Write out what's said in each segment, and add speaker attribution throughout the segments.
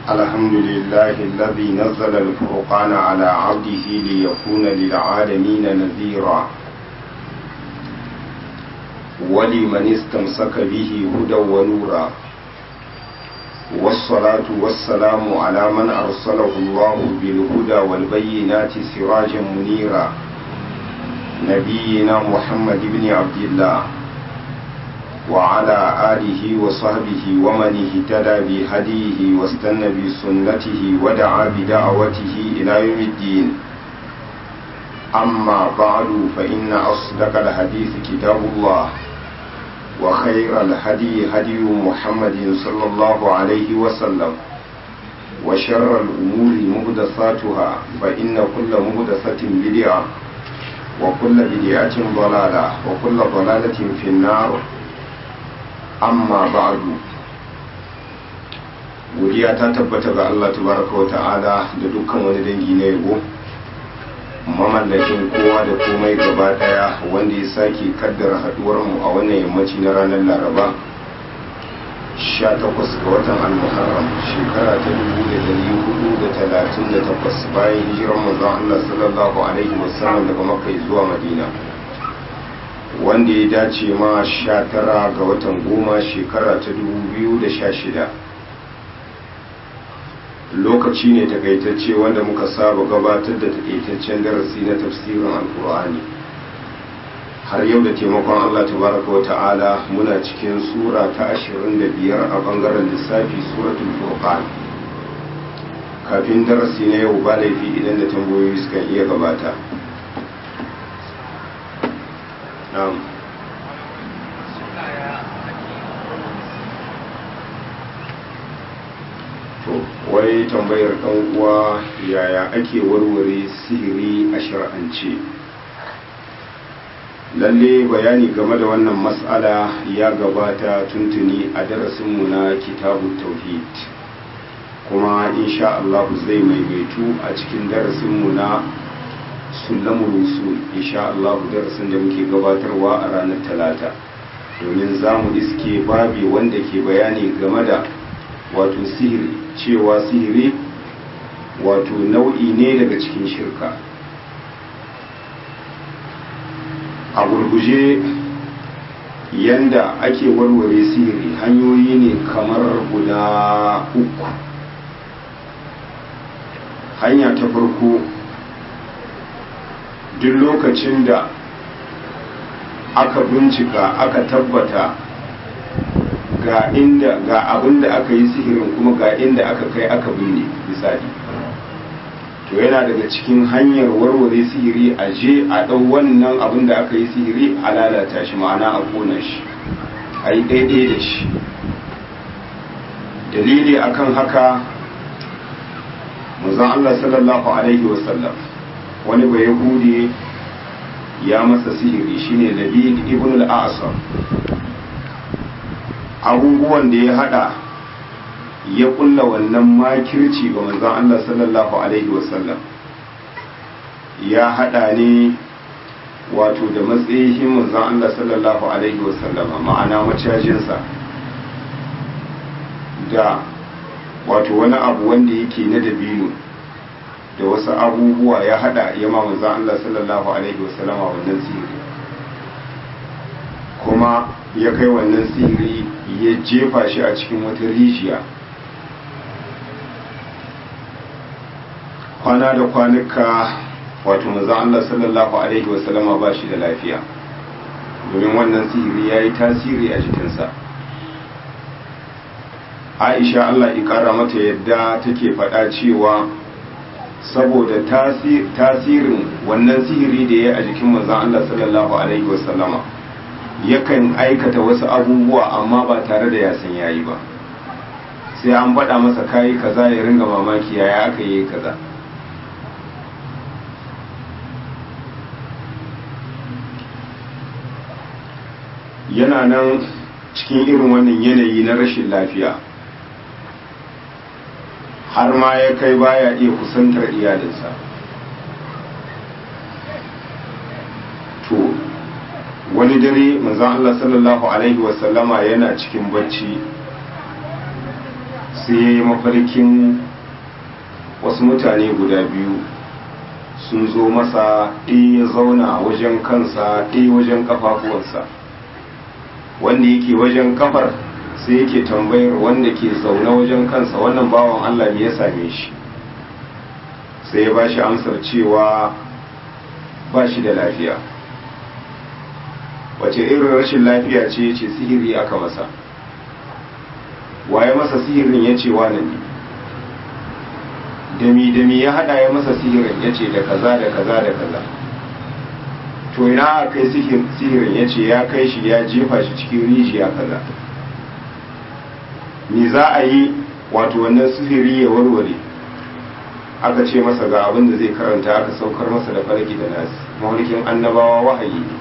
Speaker 1: الحمد لله الذي نزل الفرقان على عبده ليكون للعالمين نذيرا ولمن استمسك به هدى ونورا والصلاة والسلام على من أرسله الله بالهدى والبينات سراجا منيرا نبينا محمد بن عبد الله وعلى آله وصحبه ومن اهتدى بهديه واستنى بسنته ودعا بدعوته إلى يوم الدين أما بعد فإن أصدق الحديث كتاب الله وخير الهدي هدي محمد صلى الله عليه وسلم وشر الأمور مهدثاتها فإن كل مهدثة بدعة وكل بدعة ضلالة وكل ضلالة في النار amma ba'du godiya ta tabbata ga Allah tabaraka wa ta'ala da dukkan wani dangi na yabo mamallakin kowa da komai gaba daya wanda ya sake kaddara haduwar mu a wannan yammaci na ranar Laraba 18 ga watan Al-Muharram shekara ta 1438 bayan hijirar manzon Allah sallallahu alaihi wasallam daga Makka zuwa Madina wanda ya dace ma sha tara ga watan goma shekara ta dubu biyu da sha shida lokaci ne takaitacce wanda muka saba gabatar da takaitaccen darasi na tafsirin alkur'ani har yau da taimakon allah tabaraka wa ta'ala muna cikin sura ta ashirin da biyar a bangaren lissafi suratul furqan kafin darasi na yau ba laifi idan da tambayoyi suka iya gabata na'am to wai tambayar ɗan uwa yaya ake warware sihiri a shar'ance lalle bayani game da wannan matsala ya gabata tuntuni a darasinmu na kitabu tauhid kuma insha Allah zai maimaitu a cikin darasinmu na sulamul usul insha Allah darasin da muke gabatarwa a ranar talata domin za mu iske babi wanda ke bayani game da wato sihiri cewa sihiri wato nau'i ne daga cikin shirka a gurguje yanda ake warware sihiri hanyoyi ne kamar guda uku hanya ta farko duk lokacin da aka bincika aka tabbata ga inda ga abin da aka yi sihirin kuma ga inda aka kai aka binne misali to yana daga cikin hanyar warware sihiri a je a ɗau wannan abin da aka yi sihiri a lalata shi ma'ana a kona shi a yi ɗaiɗai da shi dalili akan haka manzon Allah sallallahu alaihi wasallam wani bai yahudi ya masa sihiri shine labid ibn al-asam abubuwan da ya hada ya kulla wannan makirci ga manzon Allah sallallahu alaihi wasallam ya hada ne wato da matsayin manzon Allah sallallahu alaihi wasallam ma'ana macajinsa da wato wani abu wanda yake na dabino da wasu abubuwa ya hada ya ma manzon Allah sallallahu alaihi wasallam wannan sihiri kuma ya kai wannan sihiri ya jefa shi a cikin wata rijiya kwana da kwanuka wato manzon Allah sallallahu alaihi wasallama ba shi da lafiya domin wannan sihiri ya yi tasiri a jikinsa aisha Allah ikara mata yadda take faɗa cewa saboda tasirin wannan sihiri da ya a jikin manzon Allah sallallahu alaihi wasallama yakan aikata wasu abubuwa amma ba tare da ya san yayi ba sai an baɗa masa kayi kaza ya ringa mamaki yaya aka yi kaza yana nan cikin irin wannan yanayi na rashin lafiya har ma ya kai baya iya kusantar iyalinsa to wani dare manzon Allah sallallahu alaihi wasallama yana cikin bacci sai ya yi mafarkin wasu mutane guda biyu sun zo masa ɗaya ya zauna wajen kansa ɗaya wajen kafafuwansa wanda yake wajen kafar sai yake tambayar wanda ke zaune wajen kansa wannan bawan Allah ne ya same shi sai ya ba shi amsar cewa ba shi da lafiya wace irin rashin lafiya ce ce sihiri aka masa waye masa sihirin ya ce wane ne dami dami ya hada ya masa sihirin ya ce da kaza da kaza da kaza to ina a kai sihirin ya ce ya kai shi ya jefa shi cikin rijiya kaza me za a yi wato wannan sihiri ya warware aka ce masa ga abin da zai karanta aka saukar masa da farki da nasi mahaulikin annabawa wahayi ne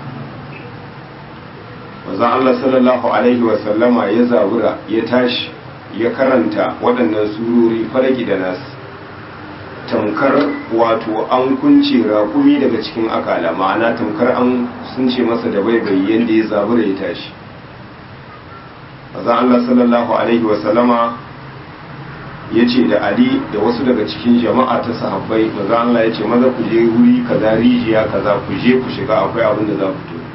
Speaker 1: manzon Allah sallallahu alaihi wasallama ya zabura ya tashi ya karanta waɗannan surori farki da nasi tamkar wato an kunce rakumi daga cikin akala ma'ana tamkar an sun ce masa da baibayi yadda ya zabura ya tashi manzon Allah sallallahu alaihi wasallama ya ce da Ali da wasu daga cikin jama'a ta sahabbai manzon Allah ya ce maza ku je wuri kaza rijiya kaza ku je ku shiga akwai abin da za ku to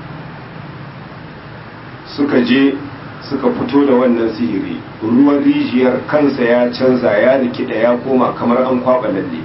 Speaker 1: suka je suka fito da wannan sihiri ruwan rijiyar kansa ya canza ya rikida ya koma kamar an kwaba lalle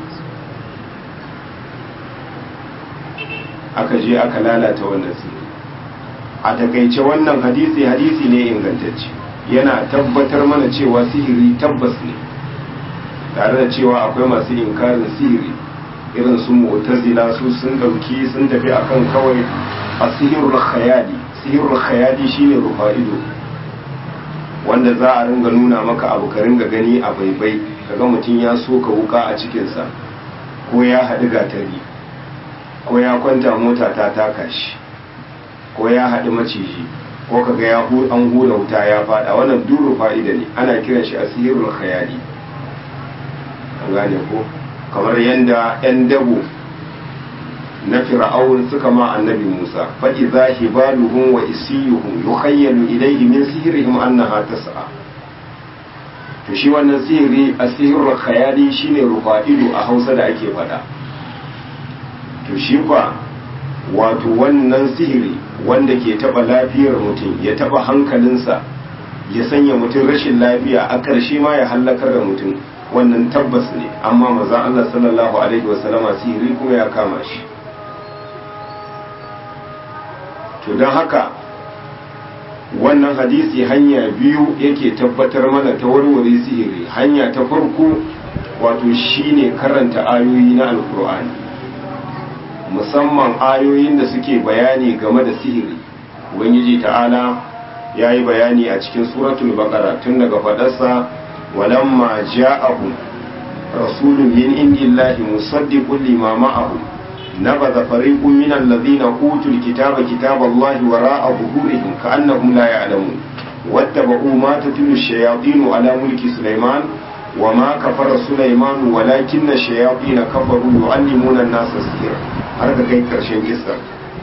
Speaker 1: aka je aka lalata wannan sihiri a takaice wannan hadisi hadisi ne ingantacce yana tabbatar mana cewa sihiri tabbas ne tare da cewa akwai masu inkarin sihiri irin su mu'tazila su sun dauki sun tafi akan kawai asihirul khayali sihirul khayali shine rufa ido wanda za a ringa nuna maka abu ka ringa gani a baibai kaga mutum ya soka wuka a cikinsa ko ya haɗu gatari ko ya kwanta mota ta taka shi ko ya haɗu maciji ko kaga ya an hura wuta ya fada wannan duru fa'ida ne ana kiran shi asirul khayali an gane ko kamar yanda yan dabo na fir'aun suka ma annabi Musa fa idza hibaluhum wa isiyuhum yukhayyalu ilayhi min sihrihim annaha tas'a to shi wannan sihiri asirul khayali shine rufa'idu a Hausa da ake fada to shi kwa wato wannan sihiri wanda ke taba lafiyar mutum ya taba hankalinsa ya sanya mutum rashin lafiya a ƙarshe ma ya hallakar da mutum wannan tabbas ne amma maza Allah sallallahu alaihi wasallama sihiri kuma ya kama shi to don haka wannan hadisi hanya biyu yake tabbatar mana ta warware sihiri hanya ta farko wato shine karanta ayoyi na alkur'ani musamman ayoyin da suke bayani game da sihiri ubangiji ta'ala ya yi bayani a cikin suratul baqara tun daga fadarsa walamma ja'ahu rasulun min indillahi musaddiqun lima ma'ahu نبذ فريق من الذين أوتوا الكتاب كتاب الله وراء ظهورهم كأنهم لا يعلمون واتبعوا ما تتلو الشياطين على ملك سليمان وما كفر سليمان ولكن الشياطين كفروا يعلمون الناس السحر har ka kai karshen kissa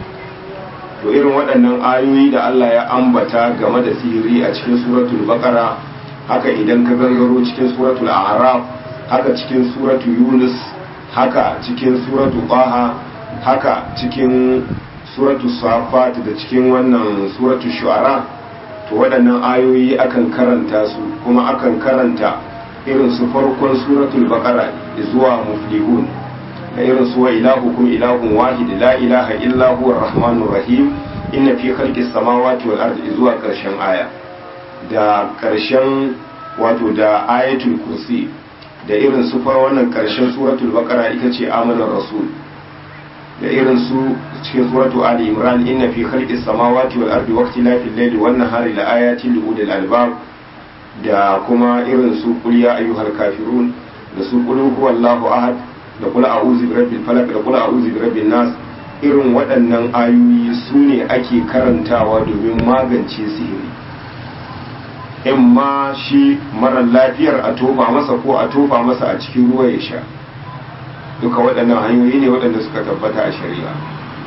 Speaker 1: to irin waɗannan ayoyi da Allah ya ambata game da sihiri a cikin suratul baqara haka idan ka gangaro cikin suratul a'raf haka cikin suratul yunus haka cikin suratul qaha haka cikin suratul safat da cikin wannan suratul shu'ara to waɗannan ayoyi akan karanta su kuma akan karanta irin su farkon suratul baqara zuwa muflihun da irin su wa ilahukum ilahun wahid la ilaha illa huwa arrahmanur rahim inna fi khalqis samawati wal ardi zuwa karshen aya da karshen wato da ayatul kursi da irin su far wannan karshen suratul baqara ita ce amanar rasul da irin su cikin suratul ali imran inna fi khalqis samawati wal ardi waqtilafil layli wan nahari la ayatin li ulil albab da kuma irin su qul ya ayyuhal kafirun da su qul huwallahu ahad da kula a uzi birabbil falak da kula a uzi birabbin nas irin waɗannan ayoyi su ne ake karantawa domin magance sihiri in ma shi marar lafiyar a tofa masa ko a tofa masa a cikin ruwa ya sha duka waɗannan hanyoyi ne waɗanda suka tabbata a shari'a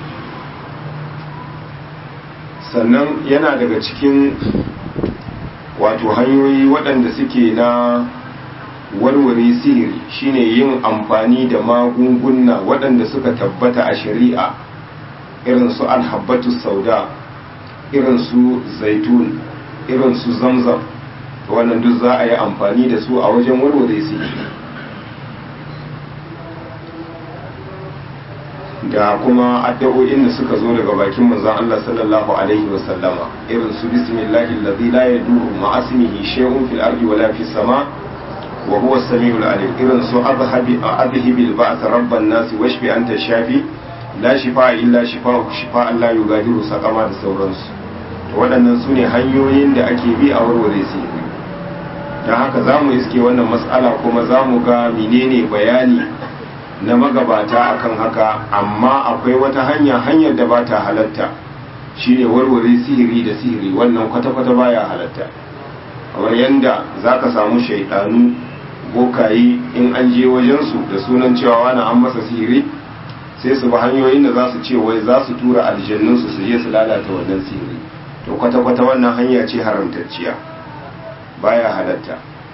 Speaker 1: sannan yana daga cikin wato hanyoyi waɗanda suke na warware sihiri shine yin amfani da magunguna waɗanda suka tabbata a shari'a irin su alhabbatu sauda irin su zaitun irin su zamzam wannan duk za a yi amfani da su a wajen warware sihiri da kuma addu'o'in da suka zo daga bakin manzon Allah sallallahu alaihi wasallama irin su bismillahi allazi la yadurru ma ismihi shay'un fil ardi wala fis sama wa huwa as-sami'ul alim irin su adhhabi adhhibil ba'th rabban nas washfi anta shafi la shifa illa shifa'u shifa'an la yugadiru saqama da sauransu to waɗannan su ne hanyoyin da ake bi a warware su don haka za mu iske wannan matsala kuma za mu ga menene bayani na magabata akan haka amma akwai wata hanya hanyar da ba ta halatta shine warware sihiri da sihiri wannan kwata-kwata baya halatta kamar yadda za ka samu shaidanu bokayi in an je wajensu da sunan cewa wani an masa sihiri sai su ba hanyoyin da za su ce wai za su tura aljannunsu su je su lalata wannan sihiri to kwata-kwata wannan hanya ce haramtacciya baya halatta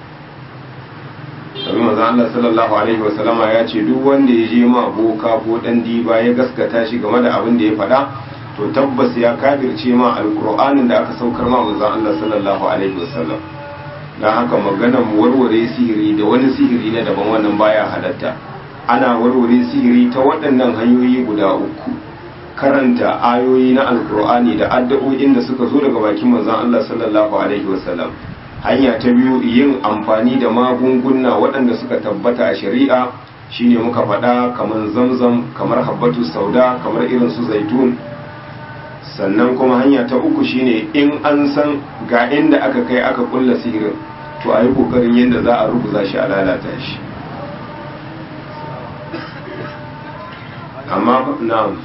Speaker 1: domin maza Allah sallallahu alaihi wasallama ya ce duk wanda ya je ma boka ko dan diba ya gaskata shi game da abin da ya faɗa to tabbas ya kafirce ma alkur'anin da aka saukar ma manzon Allah sallallahu alaihi wasallam dan haka maganar warware sihiri da wani sihiri na daban wannan baya halatta ana warware sihiri ta waɗannan hanyoyi guda uku karanta ayoyi na alkur'ani da addu'o'in da suka zo daga bakin manzon Allah sallallahu alaihi wasallam hanya ta biyu yin amfani da magunguna waɗanda suka tabbata a shari'a shine muka faɗa kamar zamzam kamar habbatu sauda kamar irin su zaitun sannan kuma hanya ta uku shine in an san ga inda aka kai aka kulla sihirin to a yi ƙoƙarin yadda za a rubuza shi a lalata shi amma na'am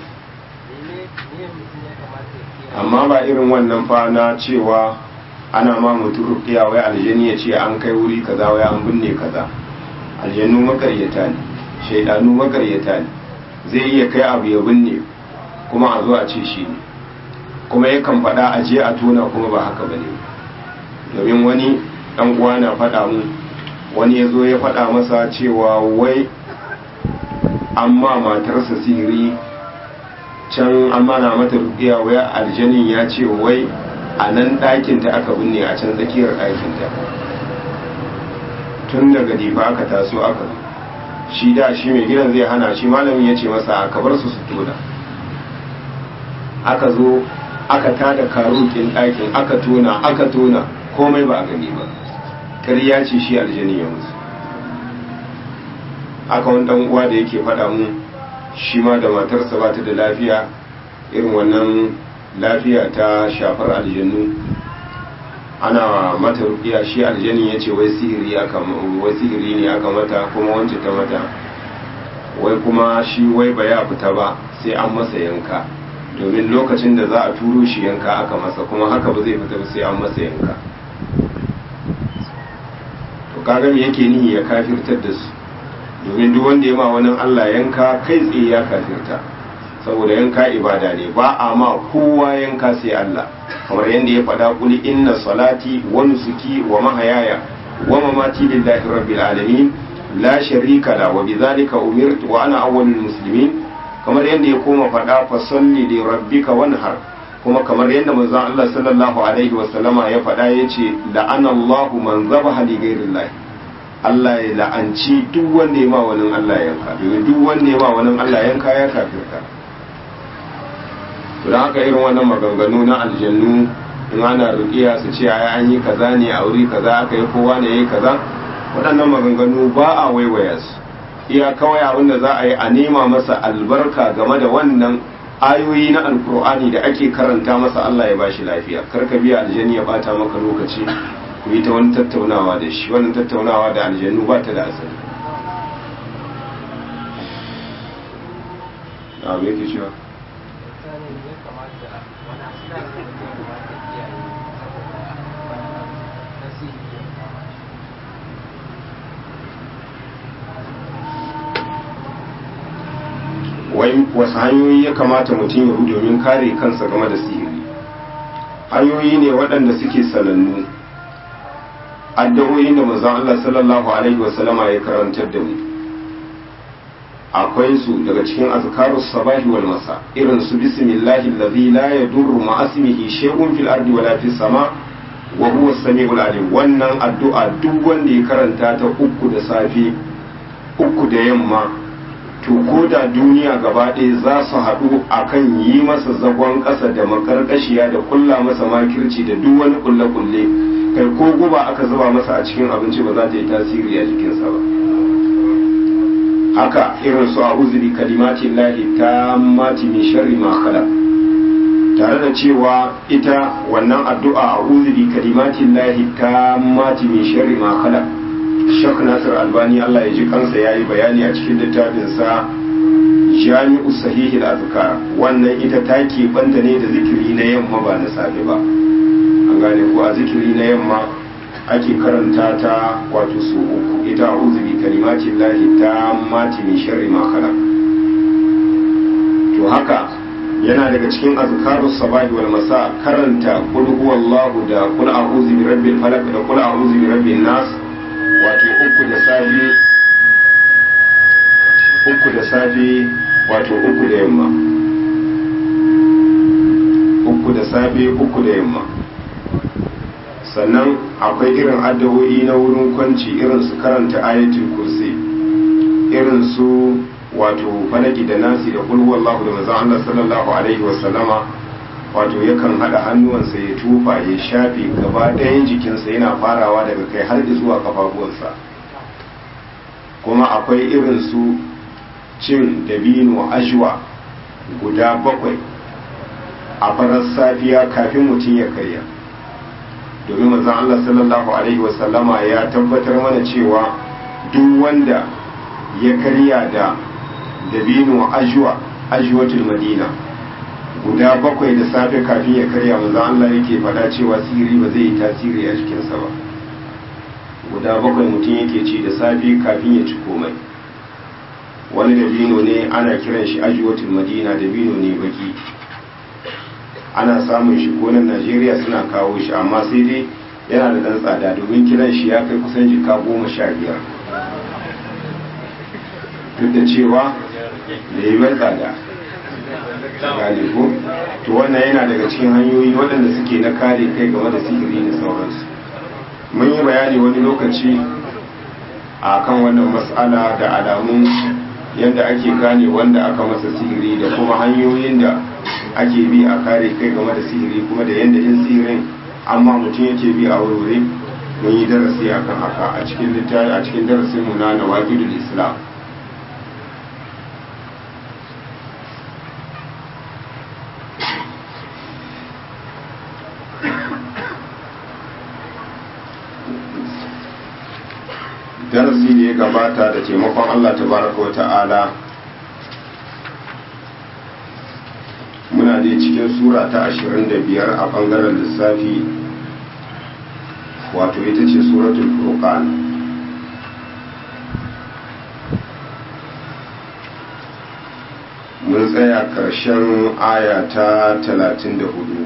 Speaker 1: amma ba irin wannan fa na cewa ana ma mutum rukiya wai aljani ya ce an kai wuri kaza wai an binne kaza aljanu makaryata ne shaidanu makaryata ne zai iya kai abu ya binne kuma a zo a ce shi ne kuma yakan faɗa a je a tona kuma ba haka bane domin wani ɗan uwa na faɗa mu wani ya zo ya faɗa masa cewa wai an ma matarsa sihiri can an mana mata rukiya wai aljanin ya ce wai a nan ɗakinta aka binne a can tsakiyar ɗakinta tun daga difa aka taso aka shi da shi mai gidan zai hana shi malamin ya ce masa aka bar su su tona aka zo aka tada karukin ɗakin aka tona aka tona komai ba a gani ba ƙarya ce shi aljani ya musu aka wani ɗan uwa da yake faɗa mu shi ma da matarsa ba ta da lafiya irin wannan lafiya ta shafar aljannu ana mata rukiya shi aljani ya ce wai sihiri wai sihiri ne aka mata kuma wance ta mata wai kuma shi wai ba ya fita ba sai an masa yanka domin lokacin da za a turo shi yanka aka masa kuma haka ba zai fita ba sai an masa yanka to kaga me yake nihi ya kafirtar da su domin duk wanda ya ma wani Allah yanka kai tsaye ya kafirta saboda yanka ibada ne ba a ma kowa yanka sai Allah kamar yadda ya faɗa kuli inna salati wa nusuki wa mahayaya wa mamati lillahi rabbil alamin la sharika la wa bidhalika umirtu wa ana awwalul muslimin kamar yadda ya koma faɗa fa salli li rabbika wanhar kuma kamar yadda manzon Allah sallallahu alaihi wa sallama ya faɗa yace la'ana Allahu man zabaha li ghairillahi Allah ya la'anci duk wanda ya ma wani Allah yanka domin duk wanda ya ma wani Allah yanka ya kafirta don haka irin wannan maganganu na aljannu in ana rukiya su ce ai an yi kaza ne a wuri kaza aka yi kowa ne yayi kaza waɗannan maganganu ba a waiwaya su iya kawai abin da za a yi a nema masa albarka game da wannan ayoyi na alkur'ani da ake karanta masa Allah ya bashi lafiya kar ka biya aljanni ya bata maka lokaci ku yi ta wani tattaunawa da shi wannan tattaunawa da aljannu ba ta da asali a me ke cewa wai wasu hanyoyi ya kamata mutum ya bi domin kare kansa game da sihiri hanyoyi ne waɗanda suke sanannu addu'o'in da manzon Allah sallallahu alaihi wasallama ya karantar da mu akwai su daga cikin azkarus sabahi wal masa irin su bismillahi allazi la yadurru ma ismihi shay'un fil ardi wala fis sama wa huwa as-sami'ul alim wannan addu'a duk wanda ya karanta ta uku da safe uku da yamma to ko da duniya gaba ɗaya za su haɗu akan yi masa zagon ƙasa da makarƙashiya da kulla masa makirci da duk wani kulle-kulle kai ko guba aka zuba masa a cikin abinci ba za ta yi tasiri a jikinsa ba haka irin su a uzuri kalimatin lahi ta mati min sharri ma khalaq tare da cewa ita wannan addu'a a uzuri kalimatin lahi ta mati min sharri ma khalaq shak nasir albani Allah ya ji kansa ya yi bayani a cikin littafinsa jami'u sahihi azkar wannan ita ta banta ne da zikiri na yamma ba na safe ba an gane ko a zikiri na yamma ake karanta ta wato su uku ita a uzubi kalimatin lahi ta mati min sharri ma khalaq to haka yana daga cikin azkarus sabahi wal masa karanta qul huwallahu da qul a'udhu bi rabbil falaq da qul a'udhu bi rabbin nas wato uku da safe uku da safe wato uku da yamma uku da safe uku da yamma sannan akwai irin addu'o'i na wurin kwanci irin su karanta ayatul kursi irin su wato falaki da nasi da kul wallahu da manzon Allah sallallahu alaihi wa sallama wato yakan hada hannuwansa ya tufa ya shafe gaba ɗayan jikinsa yana farawa daga kai har zuwa kafafuwansa kuma akwai irin su cin dabino ajwa guda bakwai a farar safiya kafin mutum ya karya domin manzon Allah sallallahu alaihi wasallama ya tabbatar mana cewa duk wanda ya karya da dabino ajwa ajwatul madina guda bakwai da safe kafin ya karya manzon Allah yake faɗa cewa sihiri ba zai yi tasiri a jikinsa ba guda bakwai mutum yake ci da safe kafin ya ci komai wani dabino ne ana kiran shi ajwatul madina dabino ne baki ana samun shi nan najeriya suna kawo shi amma sai dai yana da dan tsada domin kiran shi ya kai kusan jika goma sha biyar duk da cewa da yi mai tsada gane ko to wannan yana daga cikin hanyoyi waɗanda suke na kare kai game da sihiri da sauransu mun yi bayani wani lokaci a kan wannan matsala da alamun yadda ake gane wanda aka masa sihiri da kuma hanyoyin da ake bi a kare kai game da sihiri kuma da yadda in sihirin amma mutum yake bi a wurwure mun yi darasi akan haka a cikin littafi a cikin darasin mu na nawaqidul islam darasi da ya gabata da taimakon Allah tabaraka wa ta'ala muna dai cikin sura ta 25 a bangaren lissafi wato ita ce suratul furqan mun tsaya ƙarshen aya ta 34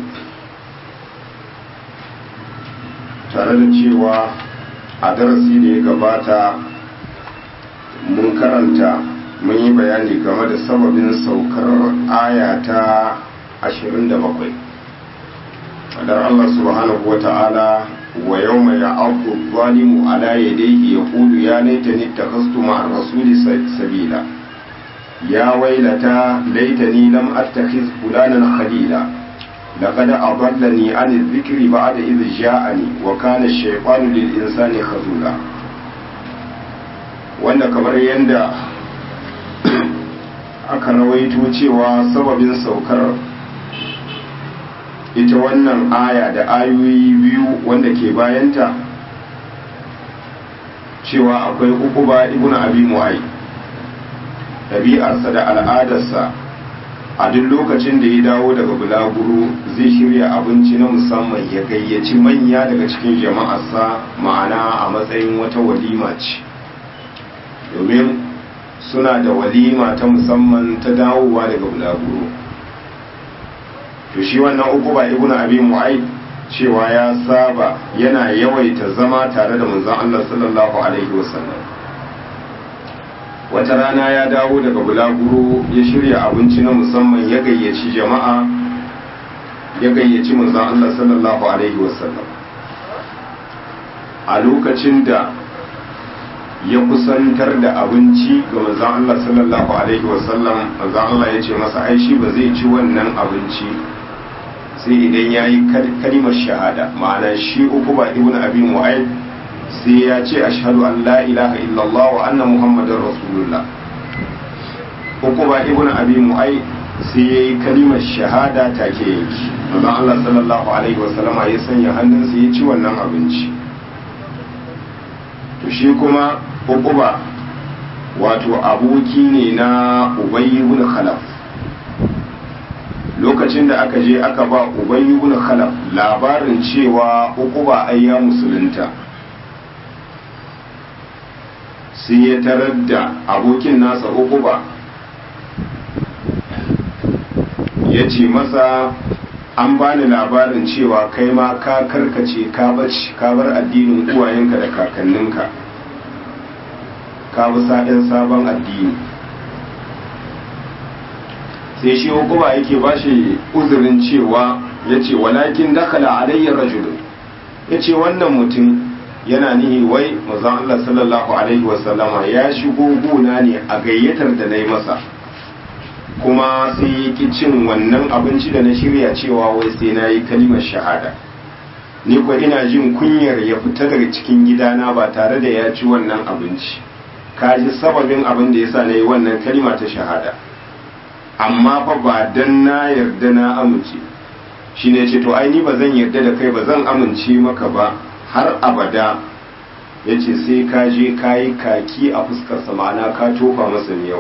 Speaker 1: tare da cewa a darasi da ya gabata mun karanta mun yi bayani game da sababin saukar aya ta 27 fadar Allah subhanahu wa ta'ala wa yau mai ya'abu zalimu ala yadayhi ya kudu ya laitani takhastu ma'ar rasuli sabila ya wailata laitani lam attakhiz fulanan khalila لقد أضلني عن الذكر بعد إذ جاءني وكان الشيطان للإنسان خذولا wanda kamar yadda aka rawaito cewa sababin saukar ita wannan aya da ayoyi biyu wanda ke bayanta cewa akwai ukuba ibn abi mu'ay ɗabi'arsa da al'adarsa a duk lokacin da ya dawo daga bulaguro zai shirya abinci na musamman ya gayyaci manya daga cikin jama'arsa ma'ana a matsayin wata walima ce domin suna da walima ta musamman ta dawowa daga bulaguro to shi wannan uku ba ibn abi mu'aid cewa ya saba yana yawaita zama tare da manzon Allah sallallahu alaihi wasallam wata rana ya dawo daga bulaguro ya shirya abinci na musamman ya gayyaci jama'a ya gayyaci manzon Allah sallallahu alaihi wasallam a lokacin da ya kusantar da abinci ga manzon Allah sallallahu alaihi wasallam manzon Allah ya ce masa ai shi ba zai ci wannan abinci sai idan ya yi kalimar shahada ma'ana shi uku ba ibn abi mu'ayyid sai ya ce ashhadu an la ilaha illallah wa anna muhammadar rasulullah uku ba ibn abi mu'ayyid sai ya yi kalimar shahada take yanki manzon Allah sallallahu alaihi wasallama ya sanya hannunsa ya ci wannan abinci to shi kuma uquba wato aboki ne na ubayy ibn khalaf lokacin da aka je aka ba ubayy ibn khalaf labarin cewa uquba ai ya musulunta sai ya tarar da abokin nasa uquba ya ce masa an bani labarin cewa kai ma ka karkace ka bace ka bar addinin uwayenka da kakanninka ka bi sa'in sabon addini sai shi hukuma yake ba shi uzurin cewa ya ce walakin dakala alayya rajulun ya ce wannan mutum yana nihi wai mazan Allah sallallahu alaihi wasallama ya shigo gona ne a gayyatar da na yi masa kuma sai ya ki cin wannan abinci da na shirya cewa wai sai na yi kalimar shahada ni kuwa ina jin kunyar ya fita daga cikin gidana ba tare da ya ci wannan abinci ka ji sababin abin da yasa na yi wannan kalima ta shahada amma fa ba dan na yarda na amince shi ne ce to ai ni ba zan yarda da kai ba zan amince maka ba har abada ya ce sai ka je ka yi kaki a fuskarsa ma'ana ka tofa masa yau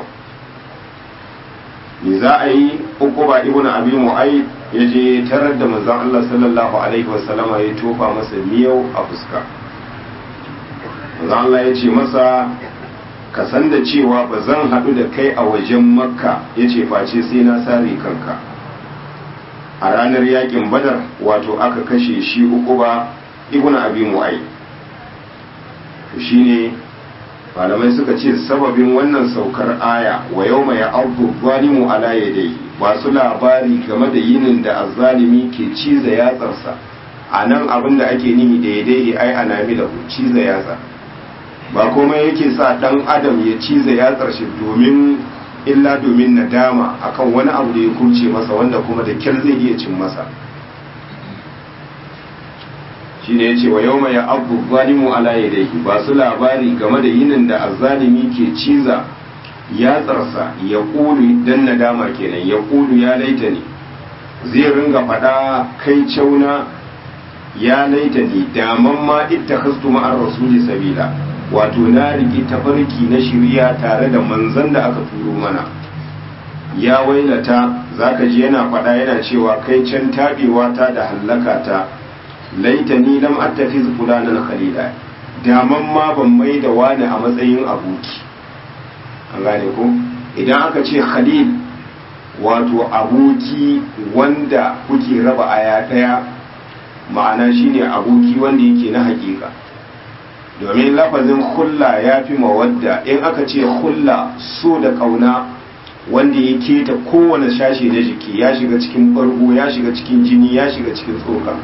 Speaker 1: me za a yi uku ba ibn abi mu'ayyid ya je tarar da manzon Allah sallallahu alaihi wasallama ya tofa masa miyau a fuska manzon Allah ya ce masa ka san da cewa ba zan haɗu da kai a wajen makka ya ce face sai na sare kanka a ranar yakin badar wato aka kashe shi uku ba ibn abi mu'ayyid to shine malamai suka ce sababin wannan saukar aya wa yau mai abu zalimu ala yadayhi ba su labari game da yinin da azzalimi ke ciza yatsarsa a nan abin da ake nihi da yadayhi ai anami da ciza yatsa ba komai yake sa dan adam ya ciza yatsar shi domin illa domin nadama akan wani abu da ya kurce masa wanda kuma da kyar zai iya cin masa shine yace wa yawma ya abu zalimu ala yadayhi ba su labari game da yinin da azzalimi ke ciza ya tsarsa ya kulu dan nadama kenan ya kulu ya laita ne zai ringa fada kai cauna ya laita ne daman ma ittakhastu ma'ar rasuli sabila wato na riki tafarki na shirya tare da manzon da aka turo mana ya wailata zaka ji yana fada yana cewa kai can tabewa ta da hallaka ta laitani lam attafiz fulanan khalila daman ma ban mai da wani a matsayin aboki an gane ko idan aka ce khalil wato aboki wanda kuke raba aya daya ma'ana shine aboki wanda yake na hakika domin lafazin hulla ya fi mawadda in aka ce hulla so da kauna wanda ya keta kowane shashi na jiki ya shiga cikin bargo ya shiga cikin jini ya shiga cikin tsoka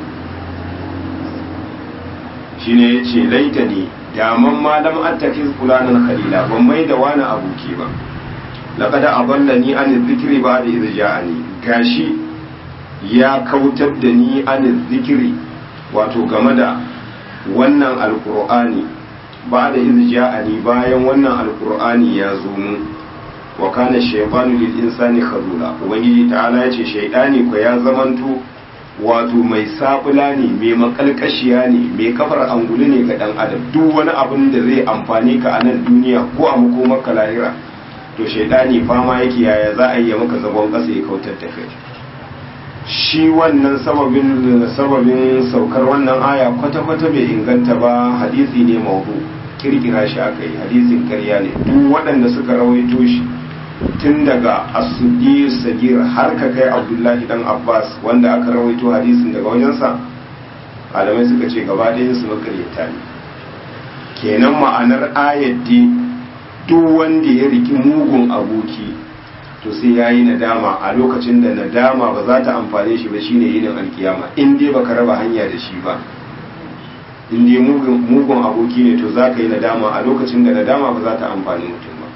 Speaker 1: shine ya ce laita ne daman malam attakin fulanan khalila ban mai da wani abuki ba laqad aballani an zikri ba da idza ja'ani gashi ya kautar da ni an zikri wato game da wannan alqur'ani ba da idza ja'ani bayan wannan alqur'ani ya zo mu wa kana shaytanu lil insani khazula ubangiji ta'ala ya ce shaytani ko ya zamanto wato mai sabula ne mai makalkashiya ne mai kafar angulu ne ga dan adam duk wani abin da zai amfani ka a nan duniya ko a makomar lahira to shaidani fama yake yaya za a yi maka zagon kasa ya kautar da kai shi wannan sababin sababin saukar wannan aya kwata-kwata bai inganta ba hadisi ne maudu kirkira shi aka yi hadisin karya ne duk waɗanda suka rawaito shi tun daga asudi sagir har ka kai abdullahi dan abbas wanda aka rawaito hadisin daga wajensa malamai suka ce gaba su makaryata ne kenan ma'anar ayyaddi duk wanda ya riki mugun aboki to sai ya yi nadama a lokacin da nadama ba za ta amfane shi ba shine yinin alkiyama in dai baka raba hanya da shi ba in dai mugun aboki ne to za ka yi nadama a lokacin da nadama ba za ta amfani mutum ba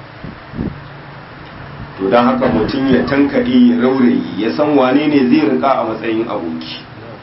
Speaker 1: to don haka mutum ya tankaɗe ya raurayi ya san wane ne zai rika a matsayin aboki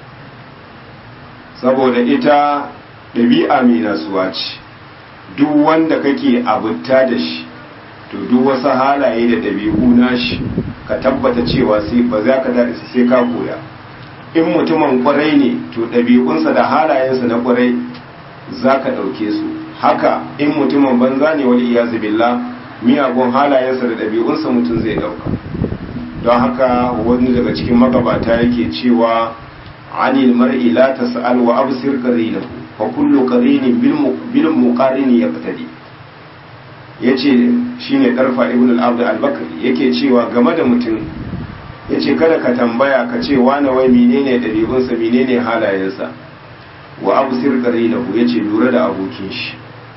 Speaker 1: saboda ita ɗabi'a mai nasuwa ce duk wanda kake abuta da shi to duk wasu halaye da ɗabi'u nashi ka tabbata cewa sai ba za ka daɗe sai ka koya in mutumin kwarai ne to ɗabi'unsa da halayensa na kwarai za ka ɗauke su haka in mutumin banza ne wani iyazu billah miyagun halayensa da ɗabi'unsa mutum zai ɗauka don haka wani daga cikin magabata yake cewa anil mar'i la tas'al wa absir qarinahu fa kullu qarinin bil muqarini yaqtadi yace shine darfa ibn al-abd al-bakri yake cewa game da mutum yace kada ka tambaya ka ce wani wai menene ɗabi'unsa menene halayensa wa absir qarinahu yace lura da abokin shi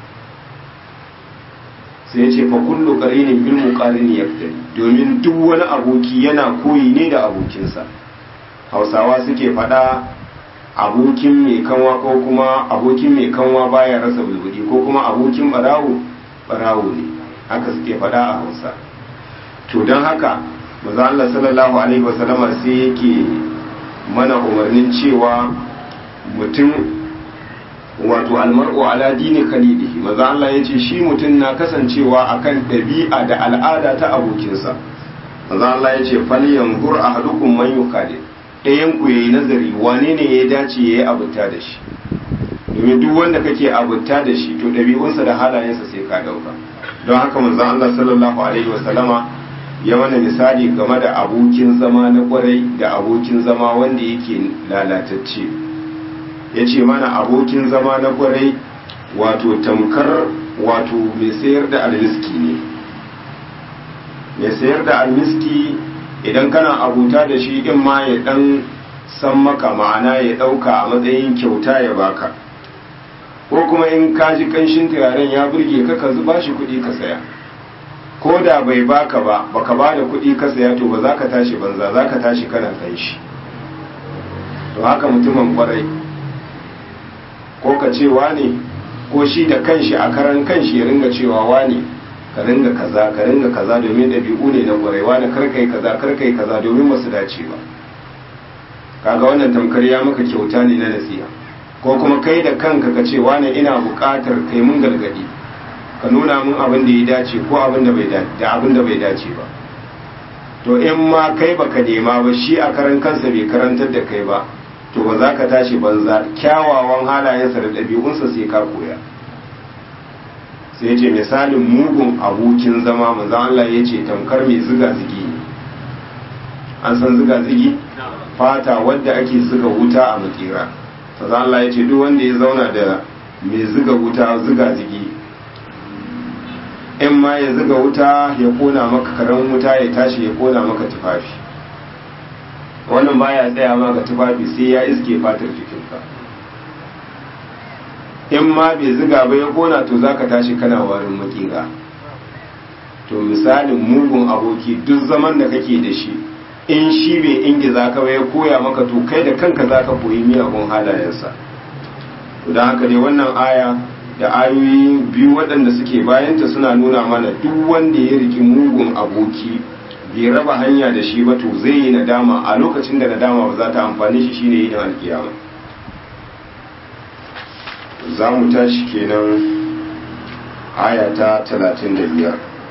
Speaker 1: sai ya ce fa kullu qarinin bil muqarini yaqtadi domin duk wani aboki yana koyi ne da abokinsa hausawa suke faɗa abokin mai kanwa ko kuma abokin mai kanwa baya rasa bulbudi ko kuma abokin barawo barawo ne haka suke faɗa a hausa to don haka maza Allah sallallahu alaihi wasallama sai yake mana umarnin cewa mutum wato almar'u ala dini khalilihi maza Allah ya ce shi mutum na kasancewa akan ɗabi'a da al'ada ta abokinsa maza Allah ya ce fal yanzur ahadukum man yukhalil ɗayan ku yayi nazari wane ne ya dace yayi abuta da shi domin duk wanda kake abuta da shi to ɗabi'unsa da halayensa sai ka dauka don haka manzo Allah sallallahu alaihi wasallama ya mana misali game da abokin zama na kwarai da abokin zama wanda yake lalatacce ya ce mana abokin zama na kwarai wato tamkar wato mai sayar da almiski ne mai sayar da almiski idan kana abuta da shi in ma ya dan san maka ma'ana ya dauka a matsayin kyauta ya baka ko kuma in ka ji kanshin turaren ya burge ka ka zuba shi kuɗi ka saya ko da bai baka ba baka ba da kuɗi ka saya to ba za ka tashi banza za ka tashi kana kanshi to haka mutumin kwarai ko ka ce wane ko shi da kanshi a karan kanshi ya ringa cewa wane ka ringa kaza ka ringa kaza domin ɗabi'u ne na kwarai wane karkai kaza karkai kaza domin masu dace ba kaga wannan tamkar ya maka kyauta ne na nasiha ko kuma kai da kanka ka ce wane ina buƙatar kai mun gargadi ka nuna mun abin da ya dace ko abin da bai dace da abin da bai dace ba to in ma kai baka nema ba shi a karan kansa bai karantar da kai ba to ba za ka tashi banza kyawawan halayensa da ɗabi'unsa sai ka koya sai ce misalin mugun abokin zama manzan Allah ya ce tamkar mai ziga zigi an san ziga zigi fata wadda ake ziga wuta a makera manzan Allah ya ce duk wanda ya zauna da mai ziga wuta ziga zigi in ma ya ziga wuta ya kona maka karen wuta ya tashi ya kona maka tufafi wannan baya tsaya ma ga tufafi sai ya iske fatar jikinka in ma bai ziga ba ya kona to zaka tashi kana warin makera to misalin mugun aboki duk zaman da kake da shi in shi bai ingiza ka ba ya koya maka to kai da kanka zaka koyi miyagun halayensa to don haka dai wannan aya da ayoyi biyu waɗanda suke bayanta suna nuna mana duk wanda ya riki mugun aboki bai raba hanya da shi ba to zai yi nadama a lokacin da nadama ba za ta amfani shi shine yin alkiyama za mu tashi kenan aya ta 35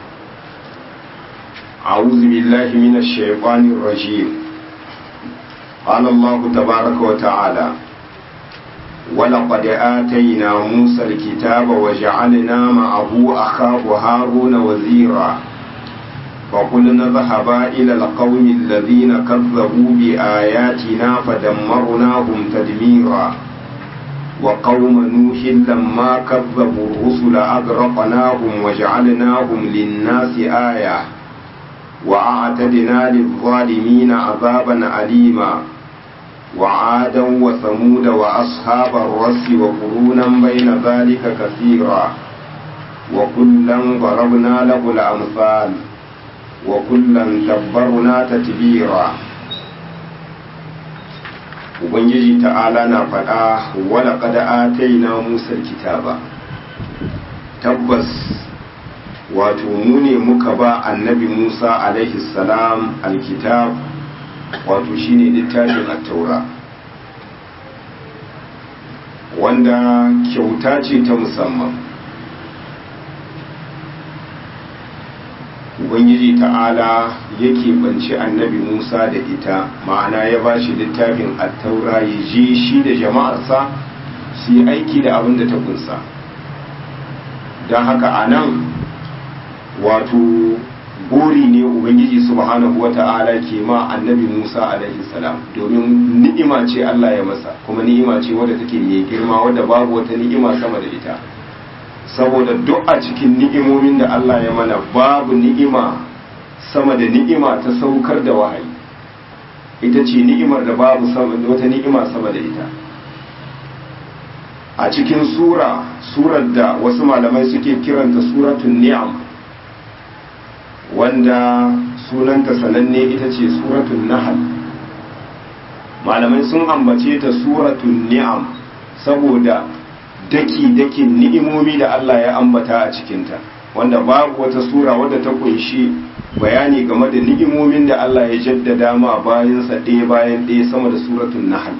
Speaker 1: أعوذ بالله من الشيطان الرجيم قال الله تبارك وتعالى ولقد آتينا موسى الكتاب وجعلنا معه أخاه هارون وزيرا فقلنا اذهبا إلى القوم الذين كذبوا بآياتنا فدمرناهم تدميرا وقوم نوح لما كذبوا الرسل أغرقناهم وجعلناهم للناس آية وأعتدنا للظالمين عذابا أليما وعادا وثمود وأصحاب الرس وقرونا بين ذلك كثيرا وكلا ضربنا له الأمثال وكلا تبرنا تتبيرا Ubangiji ta'ala na faɗa wala kada ataina Musa kitaba tabbas wato mu ne muka ba annabi Musa alaihi salam alkitab wato shine littafin at-taura wanda kyauta ce ta musamman ubangiji ta'ala yake banci annabi musa da ita ma'ana ya ba shi littafin attaura ya je shi da jama'arsa su yi aiki da abin da ta kunsa don haka a nan wato buri ne ubangiji subhanahu wa ta'ala ke ma annabi musa alaihi salam domin ni'ima ce allah ya masa kuma ni'ima ce wadda take mai girma wadda babu wata ni'ima sama da ita saboda duk a cikin ni'imomin da Allah ya mana babu ni'ima sama da ni'ima ta saukar da wahayi ita ce ni'imar da babu wata ni'ima sama da ita a cikin sura surar da wasu malamai suke kiranta suratun ni'am wanda sunanta sananne ita ce suratun nahal malamai sun ambace ta suratun ni'am saboda daki-dakin ni'imomi da Allah ya ambata a cikinta wanda babu wata sura wadda ta kunshi bayani game da ni'imomin da Allah ya jaddada ma bayansa ɗaya bayan ɗaya sama da suratun nahal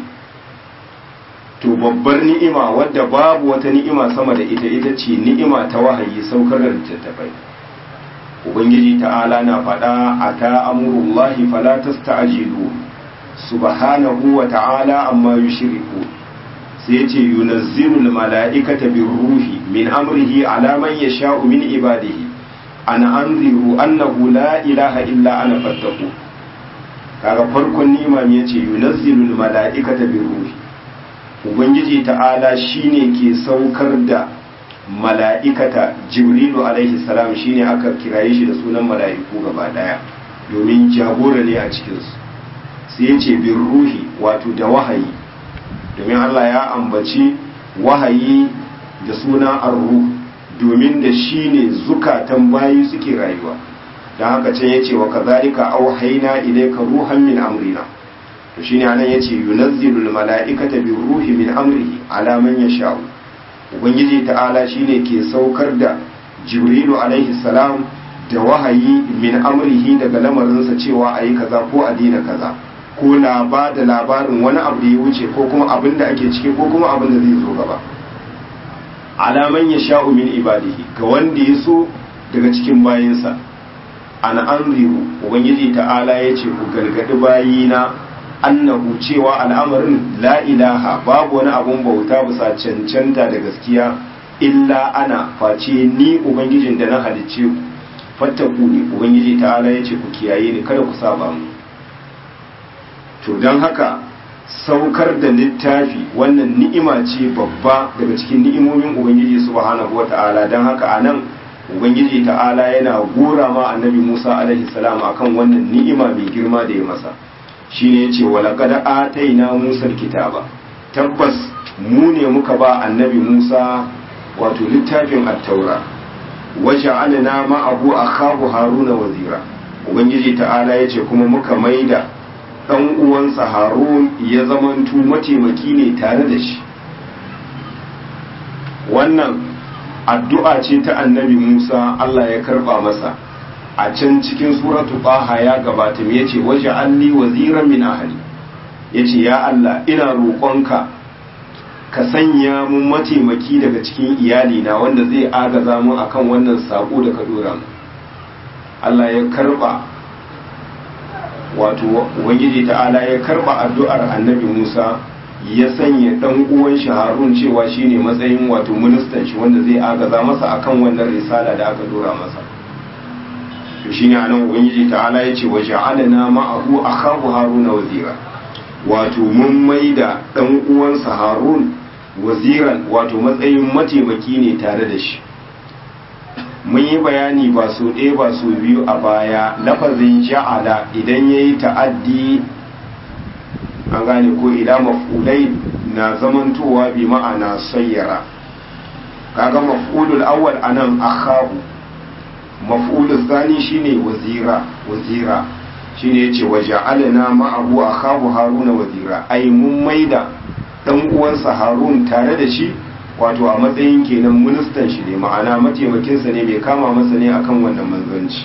Speaker 1: to babbar ni'ima wadda babu wata ni'ima sama da ita ita ce ni'ima ta wahayi saukar da littattafai ubangiji ta'ala na faɗa a ta amurullahi fala tasta'jilu subhanahu wa ta'ala amma yushriku sai ce yunazzilul mala'ikata bir ruhi min amrihi ala man yasha'u min ibadihi an anziru annahu la ilaha illa ana fattaku kaga farkon ni'ima ne yace yunazzilul mala'ikata bir ruhi ubangiji ta'ala shine ke saukar da mala'ikata jibrilu alaihi salam shine aka kiraye shi da sunan mala'iku gaba daya domin jagora ne a cikinsu sai yace bir ruhi wato da wahayi domin Allah ya ambaci wahayi da suna arru domin da shi ne zukatan bayi suke rayuwa don haka can ya ce wa kazalika auhaina ilaika ruhan min amrina to shine anan yace yunazzilul mala'ikata bir ruhi min amrihi ala man yasha'u ubangiji ta'ala shine ke saukar da jibrilu alaihi salam da wahayi min amrihi daga lamarinsa cewa ayi kaza ko a dina kaza ko na ba da labarin wani abu da ya wuce ko kuma abin da ake ciki ko kuma abin da zai zo gaba alaman ya sha'u min ibadihi ga wanda ya so daga cikin bayinsa ana anziru ubangiji ta'ala ya ce ku gargadi bayina annahu cewa al'amarin la ilaha babu wani abun bauta bisa cancanta da gaskiya illa ana face ni ubangijin da na halicce ku fattaku ne ubangiji ta'ala ya ce ku kiyaye ni kada ku saba mu to don haka saukar da littafi wannan ni'ima ce babba daga cikin ni'imomin ubangiji subhanahu wata'ala don haka a nan ubangiji ta'ala yana gora ma annabi musa alaihi salam akan wannan ni'ima mai girma da ya masa shine yace walaqad ataina musa kitaba tabbas mu ne muka ba annabi musa wato littafin at-taura waja'alna ma'ahu akhahu haruna wazira ubangiji ta'ala yace kuma muka maida ɗan uwansa harun ya zamantu mataimaki ne tare da shi wannan addu'a ce ta annabi musa allah ya karba masa a can cikin suratu baha ya gabata ya ce waje alli waziran min ahali ya ce ya allah ina roƙonka ka sanya mun mataimaki daga cikin iyalina wanda zai agaza mu akan wannan saƙo da ka dora mu allah ya karba wato ubangiji ta'ala ya karba addu'ar annabi musa ya sanya dan uwan shi harun cewa shine matsayin wato ministan shi wanda zai agaza masa akan wannan risala da aka dora masa to shine anan ubangiji ta'ala ya ce wa ja'alna ma'ahu akahu haruna wazira wato mun maida dan uwansa harun waziran wato matsayin mataimaki ne tare da shi mun yi bayani ba su ɗaya ba su biyu a baya lafazin ja'ala idan ya yi ta'addi an gane ko ila maf'ulai na zamantowa bi ma'ana sayyara kaga maf'ulul awwal anan akhahu maf'ulul thani shine wazira wazira shine yace waja'alna ma'ahu akhahu haruna wazira ai mun maida dan uwansa harun tare da shi wato a matsayin kenan ministan shi ne ma'ana mataimakinsa ne mai kama masa ne akan wannan manzanci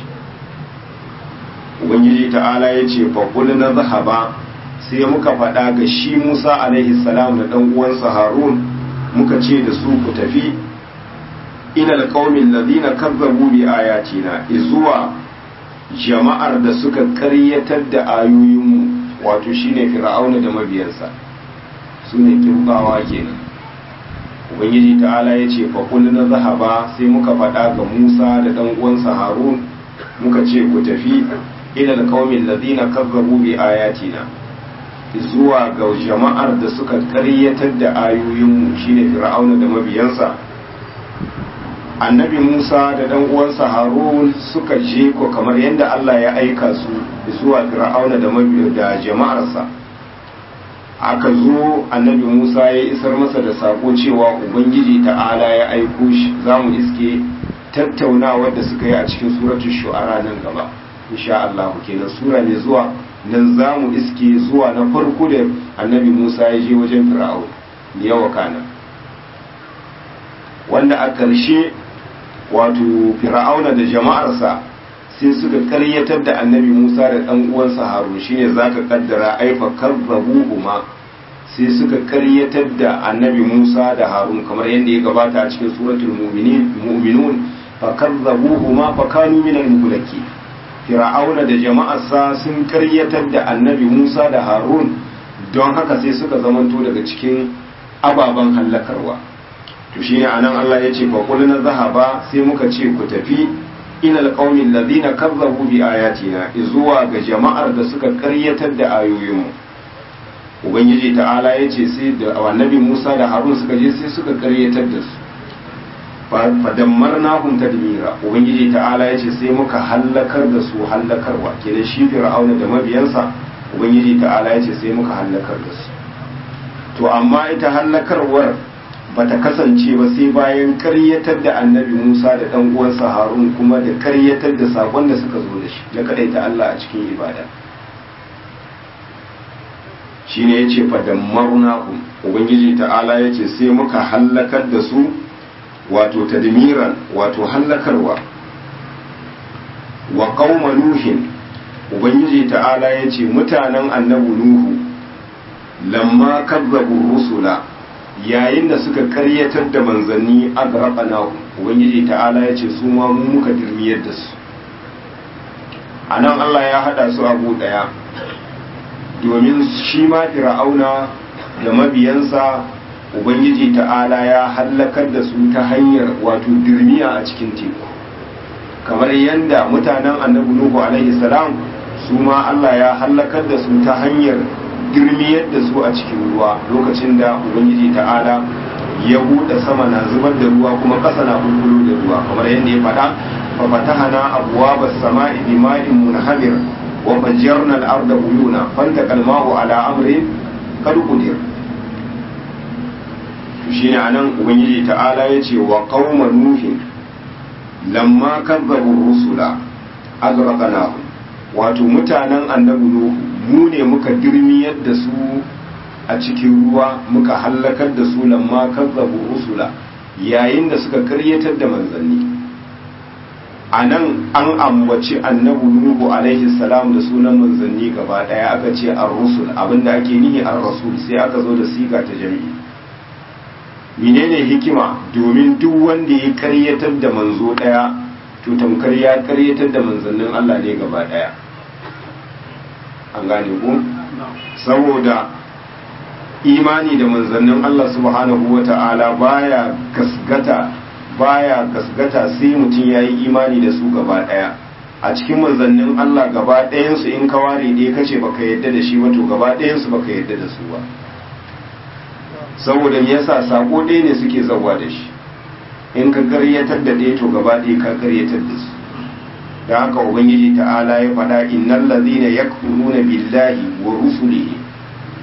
Speaker 1: ubangiji ta'ala ya ce faƙul na zahaba sai muka faɗa ga shi musa alaihi salam da ɗan uwansa harun muka ce da su ku tafi ila alqaumin ladina kazzabu bi ayatina izuwa jama'ar da suka ƙaryatar da ayoyinmu wato shine fir'auna da mabiyansa sune kirbawa kenan ubangiji ta'ala ya ce faƙul na zahaba sai muka faɗa ga musa da ɗan uwansa harun muka ce ku tafi ila alqaumin ladina kazzabu bi ayatina zuwa ga jama'ar da suka karyatar da ayoyinmu shine fir'auna da mabiyansa annabi musa da dan uwansa harun suka je ko kamar yadda allah ya aika su zuwa fir'auna da da jama'arsa aka zo annabi musa ya isar masa da sako cewa ubangiji ta'ala ya aiko shi za mu iske tattaunawa da suka yi a cikin suratul shu'ara nan gaba insha Allah kenan sura ne zuwa nan za mu iske zuwa na farko da annabi Musa ya je wajen Fir'aun yawa kana wanda a ƙarshe wato Fir'auna da jama'arsa sai suka karyatar da annabi Musa da ɗan uwansa Harun shine zaka kaddara aifa kazzabuhuma sai suka karyatar da annabi Musa da Harun kamar yadda ya gabata a cikin suratul mu'minun fa kazzabuhuma fa kanu minal muhlaki fir'auna da jama'arsa sun karyatar da annabi musa da harun don haka sai suka zamanto daga cikin ababen hallakarwa to shine anan Allah ya ce fa na zahaba sai muka ce ku tafi ilal qaumin ladina kazzabu bi ayatina zuwa ga jama'ar da suka karyatar da ayoyinmu ubangiji ta'ala ya ce sai da annabi musa da harun suka je sai suka karyatar da su fadammarnahum tadmira ubangiji ta'ala yace sai muka hallakar da su hallakarwa kenan shi fir'auna da mabiyansa ubangiji ta'ala yace sai muka hallakar da su to amma ita hallakarwar bata kasance ba sai bayan karyatar da annabi Musa da dan uwansa Harun kuma da karyatar da sakon da suka zo da shi da kadaita Allah a cikin ibada shine yace fadammarnahum ubangiji ta'ala yace sai muka hallakar da su wato tadmiran wato hallakarwa wa qauma nuhin ubangiji ta'ala yace mutanen annabi nuhu lamma kazzabu rusula yayin da suka karyatar da manzanni agraqana ubangiji ta'ala yace su ma mu muka dirmiyar da su anan Allah ya hada su abu daya domin shi ma fir'auna da mabiyansa ubangiji ta'ala ya hallakar da su ta hanyar wato dirmiya a cikin teku kamar yadda mutanen annabi nuhu alaihi salam su ma Allah ya hallakar da su ta hanyar dirmiyar da su a cikin ruwa lokacin da ubangiji ta'ala ya buɗe sama na zubar da ruwa kuma ƙasa na bulbulo da ruwa kamar yadda ya faɗa fa fatahana abwaaba as-sama'i bima'in munhamir wa fajjarna al-arda uyuna fantaqa al-ma'u ala amrin qad qudir shine anan ubangiji ta'ala ya ce wa qauma nuhin lamma kazzabu rusula azraqnahu wato mutanen annabi nuhu mu ne muka dirmiyar da su a cikin ruwa muka hallakar da su lamma kazzabu rusula yayin da suka karyatar da manzanni a nan an ambaci annabi nuhu alaihi salam da sunan manzanni gaba daya aka ce ar-rusul abinda ake nihi ar-rasul sai aka zo da siga ta jami'i menene hikima domin duk wanda ya karyatar da manzo daya to tamkar ya karyatar da manzannin Allah ne gaba daya an gane ku saboda imani da manzannin Allah subhanahu wata'ala baya gasgata baya gasgata sai mutum ya yi imani da su gaba daya a cikin manzannin Allah gaba ɗayansu in ka ware ɗaya kace baka yadda da shi wato gaba ɗayansu baka yadda da su ba saboda me yasa sako ɗaya ne suke zawa da shi in ka karyatar da ɗaya to gaba ɗaya ka karyatar da su da haka ubangiji ta'ala ya faɗa innal ladhina yakfuruna billahi wa rusulihi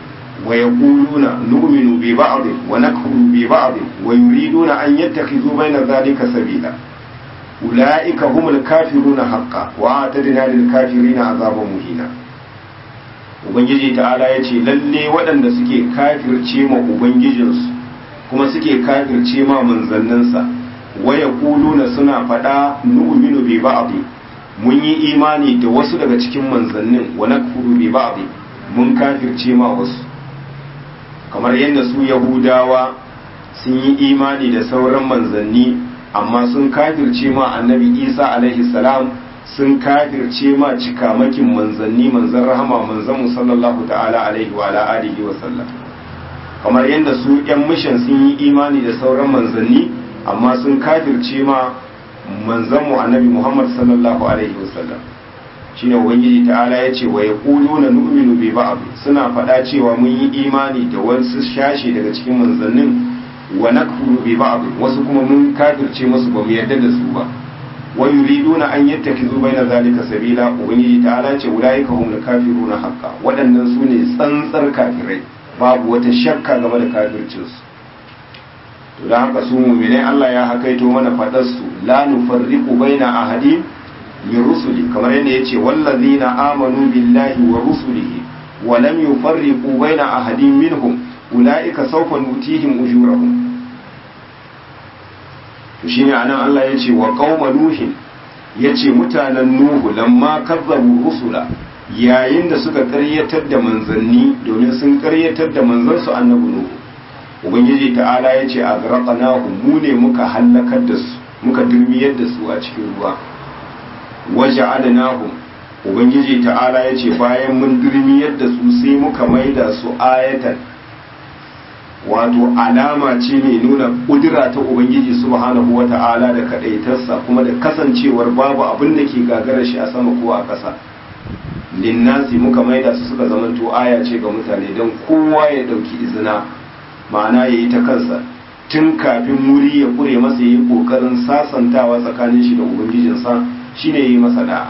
Speaker 1: wa yaquluna nu'minu bi ba'd wa nakfuru bi ba'd wa yuriduna an yattakhidhu bayna dhalika sabila ulaika humul kafiruna haqqan wa atadna lil kafirina azaban muhina ubangiji ta'ala yace lalle waɗanda suke kafirce ma ubangijinsu kuma suke kafirce ma manzanninsa waya kuluna suna faɗa nu'minu bi ba'd mun yi imani da wasu daga cikin manzannin wa nakfuru bi ba'd mun kafirce ma wasu kamar yadda su yahudawa sun yi imani da sauran manzanni amma sun kafirce ma annabi isa alaihi salam sun kafirce ma cikamakin manzanni manzan rahama manzan sallallahu ta'ala alaihi wa ala alihi wa sallam kamar yadda su yan mishan sun yi imani da sauran manzanni amma sun kafirce ma manzan mu annabi muhammad sallallahu alaihi wa sallam shine ubangiji ta'ala ya ce wa yaquluna nu'minu bi ba'd suna faɗa cewa mun yi imani da wasu shashi daga cikin manzannin wa nakfuru bi ba'd wasu kuma mun kafirce musu ba mu yarda da su ba wa yuriduna an yattakizu baina zalika sabila ubangiji ta'ala ce ulaika humul kafiruna haqqan waɗannan su ne tsantsar kafirai babu wata shakka game da kafircin su to dan haka su mu'minai Allah ya hakaito mana fadar su la nufarriqu baina ahadin min rusuli kamar yadda yace wallazina amanu billahi wa rusulihi wa lam yufarriqu baina ahadin minhum ulaika sawfa nutihim ujurahum to shine anan Allah yace wa qauma nuhin yace mutanen nuhu lamma kazzabu rusula yayin da suka karyatar da manzanni domin sun karyatar da manzansu annabi nuhu ubangiji ta'ala yace agraqnahum mu ne muka halakar da su muka durmiyar da su a cikin ruwa waja'alnahum ubangiji ta'ala yace bayan mun durmiyar da su sai muka maida su ayatan wato alama ce mai nuna kudura ta ubangiji subhanahu wa ta'ala da kadaitarsa kuma da kasancewar babu abin da ke gagara shi a sama ko a ƙasa linnasi muka maida su suka zamanto aya ce ga mutane don kowa ya ɗauki izina ma'ana ya yi ta kansa tun kafin wuri ya kure masa ya yi ƙoƙarin sasantawa tsakanin shi da ubangijinsa shine ya yi masa da'a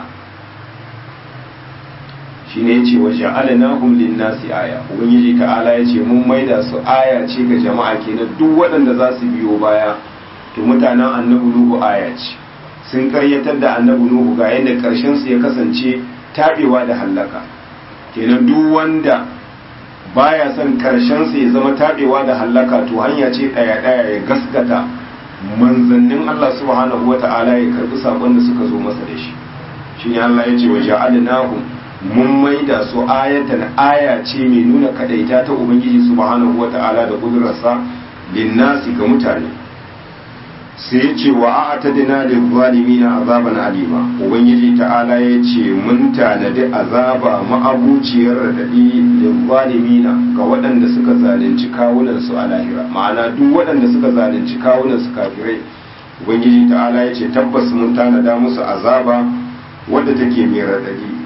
Speaker 1: shi ne ce wa ja'alanahum lin-nasi aya ubangiji ta'ala ya ce mun maida su aya ce ga jama'a kenan duk waɗanda za su biyo baya to mutanen annabi nuhu aya ce sun karyatar da annabi nuhu ga yadda karshen su ya kasance tabewa da hallaka kenan duk wanda baya son karshen sa ya zama tabewa da hallaka to hanya ce daya daya ya gaskata manzannin Allah subhanahu wata'ala ya karbi sakon da suka zo masa da shi shine Allah ya ce wa ja'alanahum mun maida su ayatan aya ce mai nuna kadaita ta ubangiji subhanahu wata'ala da kudurarsa linnasi ga mutane sai ya ce wa a'tadina lil zalimina azaban alima ubangiji ta'ala ya ce mun tanadi azaba ma'abuciyar radadi lil zalimina ga waɗanda suka zalunci kawunan su a lahira ma'ana duk waɗanda suka zalunci kawunan su kafirai ubangiji ta'ala ya ce tabbas mun tanada musu azaba wadda take mai radadi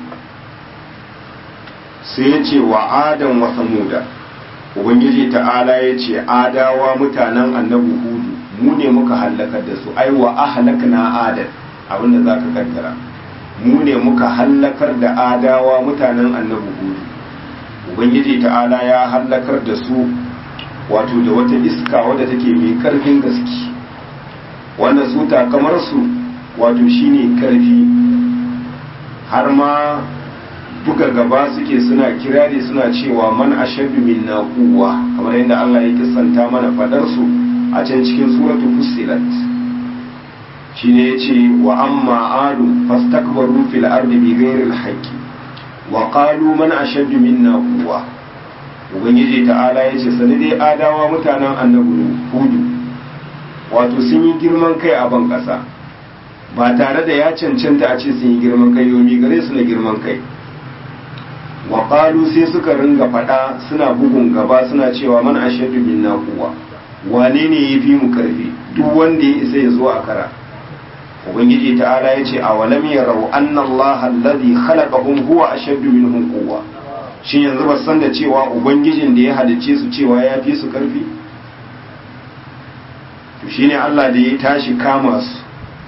Speaker 1: sai ya ce wa adam wa samuda ubangiji ta'ala ya ce adawa mutanen annabi hudu mu ne muka hallakar da su ai wa ahlakna adan abinda za ka kaddara mu ne muka hallakar da adawa mutanen annabi hudu ubangiji ta'ala ya hallakar da su wato da wata iska wadda take mai karfin gaske wanda su takamar su wato shine karfi har ma buga gaba suke suna kirari suna cewa man ashaddu minna quwwa kamar yadda Allah ya kissanta mana fadar su a can cikin suratu fussilat shine yace wa amma adu fastakbaru fil ardi bighairi alhaqqi wa qalu man ashaddu minna quwwa ubangiji ta'ala yace sani dai adawa mutanen annabi hudu wato sun yi girman kai a ban kasa ba tare da ya cancanta a ce sun yi girman kai yomi gare su na girman kai wa qalu sai suka ringa fada suna bugun gaba suna cewa man ashaddu minna quwwa wane ne yafi mu karfi duk wanda ya isa ya zo a kara ubangiji ta'ala ya ce awalam yarau anna allaha alladhi khalaqahum huwa ashaddu minhum quwwa shin yanzu ba san da cewa ubangijin da ya halicce su cewa ya fi su karfi to shine Allah da ya tashi kama su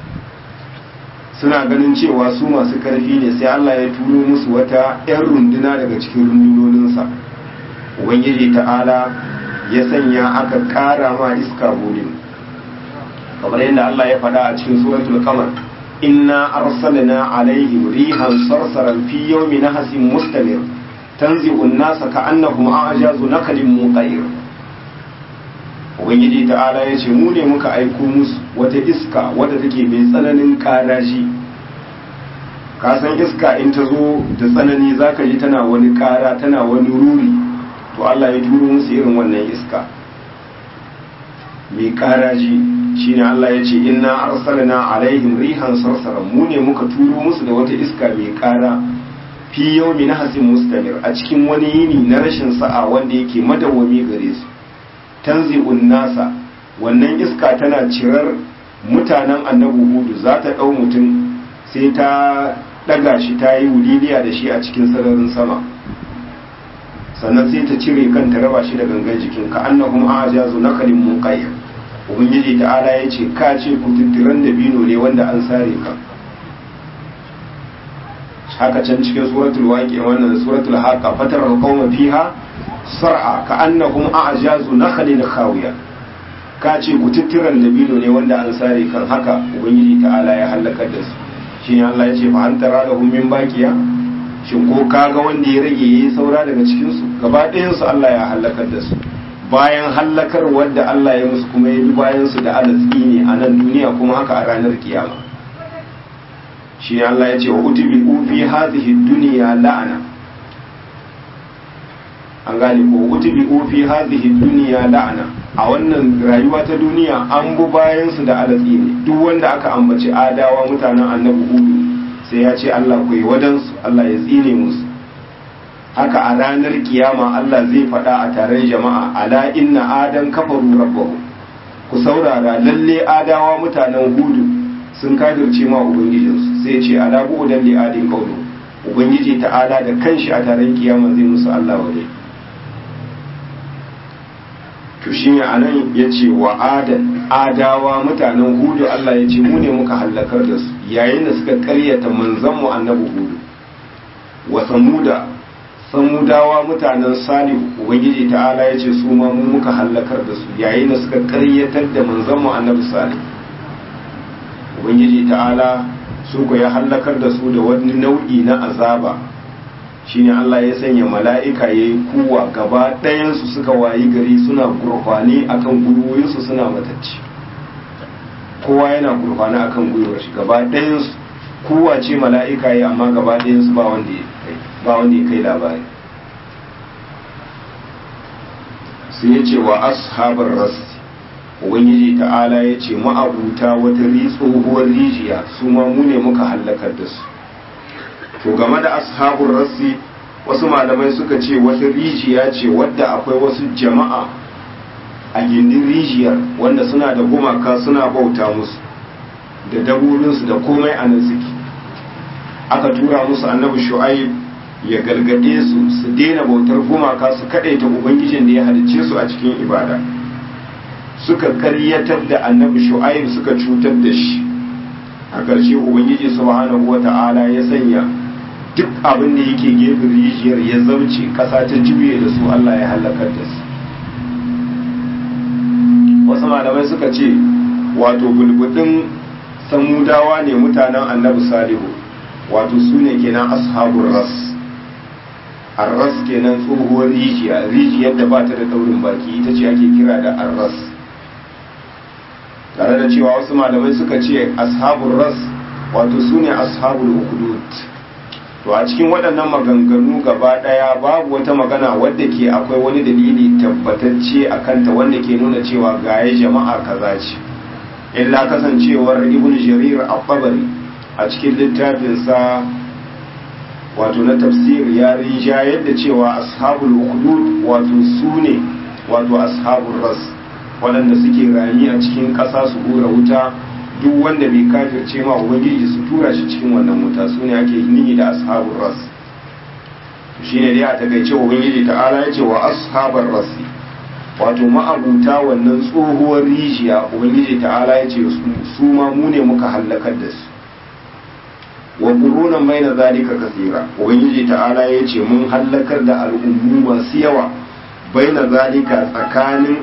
Speaker 1: suna ganin cewa su masu karfi ne sai Allah ya turo musu wata 'yan runduna daga cikin rundunoninsa ubangiji ta'ala ya sanya aka ƙara ma iska gudun kamar yadda Allah ya faɗa a cikin suratul qamar inna arsalna alaihim rihan sarsaran fi yawmin nahasin mustamir tanzi'u an-nasa ka'annahum a'jazu nakalin muqayr ubangiji ta'ala ya ce mu ne muka aiko musu wata iska wadda take mai tsananin karashi ka san iska in ta zo da tsanani zaka ji tana wani kara tana wani ruri to Allah ya turo musu irin wannan iska mai karashi shine Allah ya ce inna arsalna alaihim rihan sarsaran mu ne muka turo musu da wata iska mai kara fi yawmin hasin mustamir a cikin wani yini na rashin sa'a wanda yake madawwami gare su tanzi'un nasa wannan iska tana cirar mutanen annabi hudu za ta ɗau mutum sai ta ɗaga shi ta yi wuliliya da shi a cikin sararin sama sannan sai ta cire kanta raba shi da gangan jikin ka annahum ajazu nakalin muqayyad ubangiji ta'ala ya ce ka ce ku tuttiran da bino ne wanda an sare ka haka can cikin suratul waqi wannan suratul haqa fatar qauma fiha sar'a ka annahum a'jazu nakhlin khawiya ka ce ku tuttiran dabino ne wanda an sare kan haka ubangiji ta'ala ya halakar da su shine Allah ya ce fa an tara lahum min baqiya shin ko kaga wanda ya rage yayi saura daga cikin su gaba ɗayan su Allah ya halakar da su bayan halakar wanda Allah ya musu kuma ya bi bayan su da alatsi ne a nan duniya kuma haka a ranar kiyama shi Allah ya ce wa utubi fi hadhihi dunya la'ana an gane ko utubi fi hadhihi dunya la'ana a wannan rayuwa ta duniya an bu bayan su da alatsi ne duk wanda aka ambaci adawa mutanen annabi hudu sai ya ce Allah ku yi wadansu Allah ya tsine musu haka a ranar kiyama Allah zai faɗa a taron jama'a ala inna adan kafaru rabbahu ku saurara lalle adawa mutanen hudu sun kafirce ma ubangijinsu sai ce ala bu'udan li adin qawlu ubangiji ta'ala da kanshi a taron kiyama zai musu Allah wadai to shi ne a nan ya ce wa adan adawa mutanen hudu Allah ya ce mu ne muka hallakar da su yayin da suka karyata manzanmu annabi hudu wa samuda samudawa mutanen salihu ubangiji ta'ala ya ce su ma mu muka hallakar da su yayin da suka karyatar da manzanmu annabi salih ubangiji ta'ala su ko ya hallakar da su da wani nau'i na azaba shine Allah ya sanya mala'ika ya yi kuwa gaba ɗayansu suka wayi gari suna gurfani akan gwiwoyinsu suna matacci kowa yana gurfani akan gwiwar shi gaba ɗayansu kowa ce mala'ika ya amma gaba ɗayansu ba wanda ya kai ba wanda ya kai labari sai ya ce wa ashabar ras ubangiji ta'ala ya ce ma'abuta wata tsohuwar rijiya su ma mu ne muka hallakar da su to game da ashabun rassi wasu malamai suka ce wata rijiya ce wadda akwai wasu jama'a a gindin rijiyar wanda suna da gumaka suna bauta musu da daburinsu da komai a nan suke aka tura musu annabi shu'aib ya galgade su su daina bautar gumaka su kadaita ubangijin da ya halicce su a cikin ibada suka karyatar da annabi shu'aib suka cutar da shi a ƙarshe ubangiji subhanahu wata'ala ya sanya duk abin da yake gefen rijiyar ya zauce ƙasa ta juye da su Allah ya halakar da su wasu malamai suka ce wato bulbudin samudawa ne mutanen annabi salihu wato su ne kenan ashabun ras arras kenan tsohuwar rijiya rijiyar da ba ta da daurin baki ita ce ake kira da arras tare da cewa wasu malamai suka ce ashabun ras wato su ne ashabul ukudut to a cikin waɗannan maganganu gaba ɗaya babu wata magana wadda ke akwai wani dalili tabbatacce a kanta wanda ke nuna cewa gaye jama'a kaza ce illa kasancewar ibn jarir al-tabari a cikin littafinsa wato na tafsir ya rija yadda cewa ashabul ukhdud wato su ne wato ashabul ras waɗanda suke rami a cikin ƙasa su hura wuta duk wanda bai kafirce ma ubangiji su tura shi cikin wannan wuta su ne ake nihi da ashabul ras shi ne dai a takaice ubangiji ta'ala ya ce wa ashabar rasi wato ma'abuta wannan tsohuwar rijiya ubangiji ta'ala ya ce su ma mu ne muka hallakar da su wa qurunan baina zalika kathira ubangiji ta'ala ya ce mun hallakar da al'ummu masu yawa baina zalika tsakanin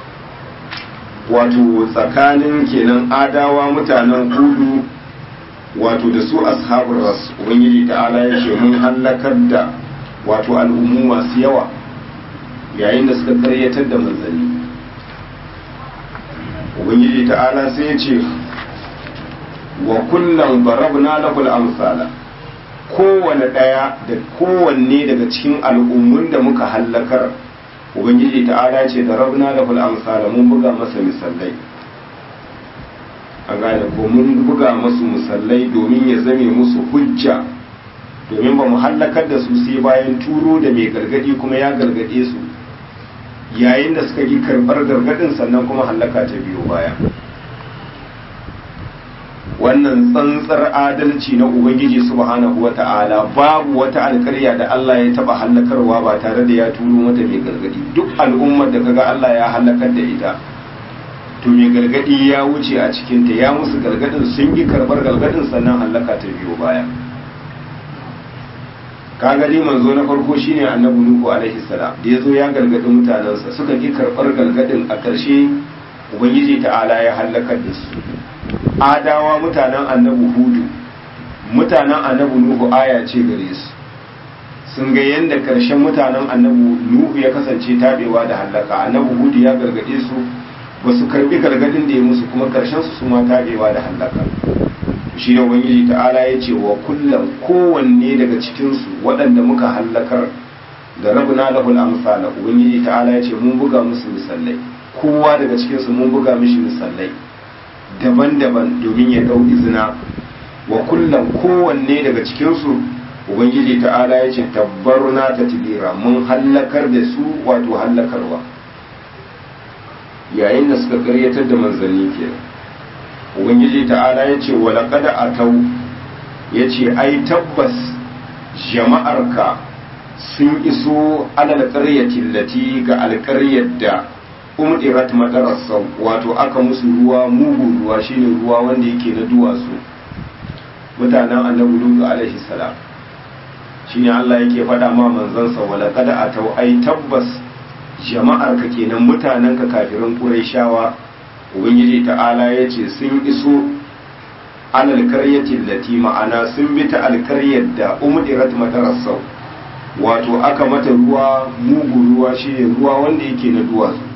Speaker 1: wato tsakanin kenan adawa mutanen hudu wato da su ashabul ras ubangiji ta'ala ya ce mun hallakar da wato al'ummu masu yawa yayin da suka karyatar da manzanni ubangiji ta'ala sai ya ce wa kullum barabna lahul amsala kowane ɗaya da kowanne daga cikin al'ummun da muka hallakar ubangiji ta'ala ce da rabna lahul amsala mun buga masa misalai an gane ko mun buga masu misalai domin ya zame musu hujja domin ba mu hallakar da su sai bayan turo da mai gargadi kuma ya gargade su yayin da suka yi karɓar gargadin sannan kuma hallaka ta biyo baya wannan tsantsar adalci na ubangiji subhanahu wata'ala babu wata alkarya da Allah ya taba hallakarwa ba tare da ya turo mata mai gargadi duk al'ummar da kaga Allah ya hallakar da ita to mai gargadi ya wuce a cikin ta ya musu gargadin sun yi karbar gargadin sannan hallaka ta biyo baya kaga dai manzo na farko shine annabi nuhu alaihi salam da yazo ya gargadi mutanansa suka ki karbar gargadin a ƙarshe ubangiji ta'ala ya hallakar da su adawa mutanen annabi hudu mutanen annabi nuhu aya ce gare su sun ga yadda karshen mutanen annabi nuhu ya kasance tabewa da hallaka annabi hudu ya gargade su ba su karbi gargadin da ya musu kuma karshen su su ma tabewa da hallaka shi ne ubangiji ta'ala ya ce wa kullum kowanne daga cikinsu waɗanda muka hallakar da rabuna lahul amsala ubangiji ta'ala ya ce mun buga musu misalai kowa daga cikinsu mun buga mishi misalai daban-daban domin ya ɗau izina wa kullum kowanne daga cikinsu ubangiji ta'ala ya ce tabbaruna ta tibira mun hallakar da su wato hallakarwa yayin da suka karyatar da manzanni ke ubangiji ta'ala ya ce wa laƙada a tau ya ce ai tabbas jama'arka sun iso alal ƙaryatin lati ga alƙaryar da umdirat madarasa wato aka musu ruwa mugun ruwa shine ruwa wanda yake na duwatsu mutanen annabi lutu alaihi salam shine Allah yake faɗa ma manzansa wala kada atau ai tabbas jama'ar ka kenan mutanen ka kafirin qurayshawa ubangiji ta'ala yace sun iso alal qaryatin lati ma'ana sun bi ta alkaryar da umdirat madarasa wato aka mata ruwa mugun ruwa shine ruwa wanda yake na duwatsu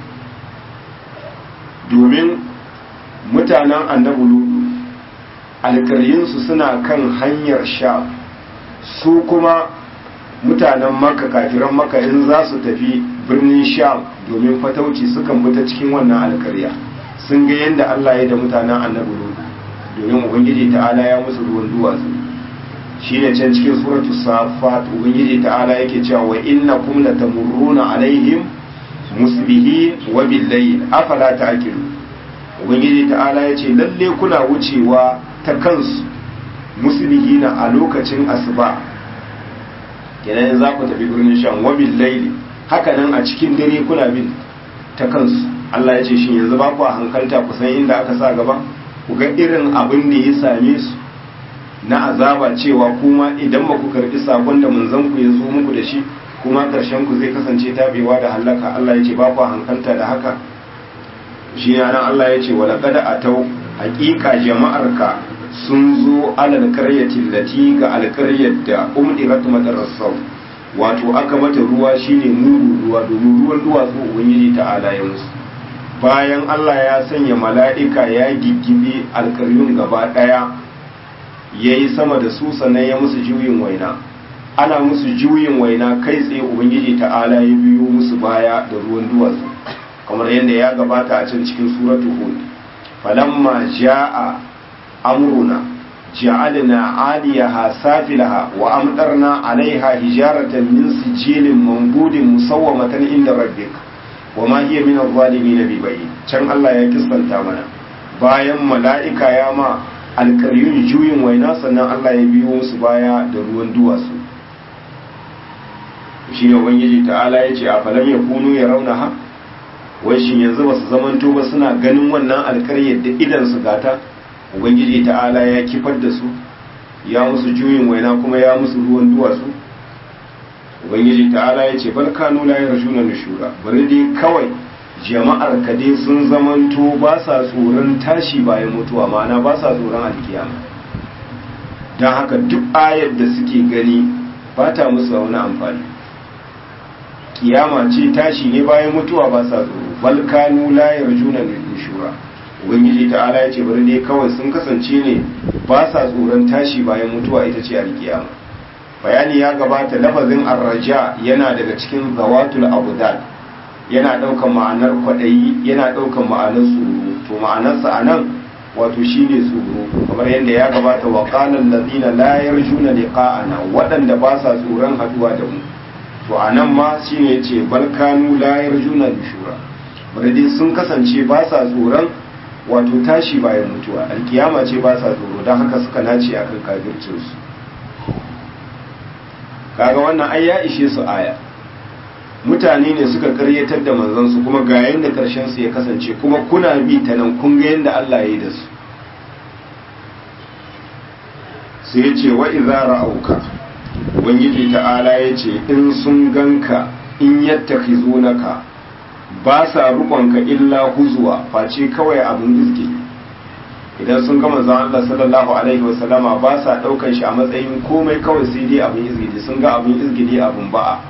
Speaker 1: domin mutanen annabi ludu alkaryinsu suna kan hanyar sha su kuma mutanen maka kafiran maka in za su tafi birnin sha domin fatauci sukan fita cikin wannan alkarya sun ga yadda allah ya da mutanen annabi ludu domin ubangiji ta'ala ya musu ruwan duwatsu shi ne can cikin suratu safat ubangiji ta'ala yake cewa wa innakum latamurruna alaihim musbihi wa billayl afala ta'qilu ubangiji ta'ala yace lalle kuna wucewa ta kansu musbihina a lokacin asuba kenan za ku tafi birnin shan wa billayl haka nan a cikin dare kuna bin ta kansu Allah ya ce shin yanzu ba ku hankalta ku san inda aka sa gaba ku ga irin abin da ya same su na azaba cewa kuma idan ba ku karbi sakon da manzon ku ya zo muku da shi kuma ƙarshen ku zai kasance tabewa da halaka Allah ya ce ba ku hankalta da haka shi nan Allah ya ce wala kada atau haƙiƙa jama'arka sun zo alal qaryatin lati ga alƙaryar da umdirat madarasau wato aka mata ruwa shine mugu ruwa domin ruwan duwatsu ubangiji ta'ala ya musu bayan Allah ya sanya mala'ika ya giggibe alƙaryun gaba ɗaya yayi sama da su sannan ya musu juyin waina ana musu juyin waina kai tsaye ubangiji ta'ala ya biyo musu baya da ruwan duwatsu kamar yadda ya gabata a can cikin suratu hud falamma jaa amruna ja'alna 'aliyaha safilaha wa amtarna 'alayha hijaratan min sijilin manbudin musawwamatan inda rabbik wa ma hiya min adh-dhalimin bibayyin can Allah ya kissanta mana bayan mala'ika ya ma alkaryun juyin waina sannan Allah ya biyo musu baya da ruwan duwatsu shi ne ubangiji ta'ala ya ce a falam ya kunu ya rauna ha wai shi yanzu ba su zamanto ba suna ganin wannan alkaryar da idan su gata ubangiji ta'ala ya kifar da su ya musu juyin waina kuma ya musu ruwan duwatsu ubangiji ta'ala ya ce bal kanu la yarjuna nushura bari dai kawai jama'ar ka dai sun zamanto ba sa tsoron tashi bayan mutuwa ma'ana ba sa tsoron alkiyama don haka duk ayar da suke gani ba ta musu wani amfani kiyama ce tashi ne bayan mutuwa ba sa tsoro bal kanu la yarjuna nushura ubangiji ta'ala ya ce bari dai kawai sun kasance ne ba sa tsoron tashi bayan mutuwa ita ce alkiyama bayani ya gabata lafazin arraja yana daga cikin zawatul abudal yana daukan ma'anar kwadayi yana daukan ma'anar tsoro to ma'anarsa anan wato shine tsoro kamar yadda ya gabata wa qala allazina la yarjuna liqa'ana waɗanda ba sa tsoron haduwa da mu to anan ma shine yace bal kanu la yarjuna nushura bari dai sun kasance ba sa tsoron wato tashi bayan mutuwa alkiyama ce ba sa tsoro don haka suka nace akan kafircinsu kaga wannan ai ya ishe su aya mutane ne suka karyatar da manzansu kuma ga yadda karshen su ya kasance kuma kuna bi ta nan kun ga yadda Allah ya yi da su sai ya ce wa idza ra'auka ubangiji ta'ala ya ce in sun ganka in yattakhizunaka ba sa rukonka illa huzuwa face kawai abin izgi idan sun gama zan Allah sallallahu alaihi wasallama ba sa daukan shi a matsayin komai kawai sai dai abin izgidi sun ga abin izgidi abin ba'a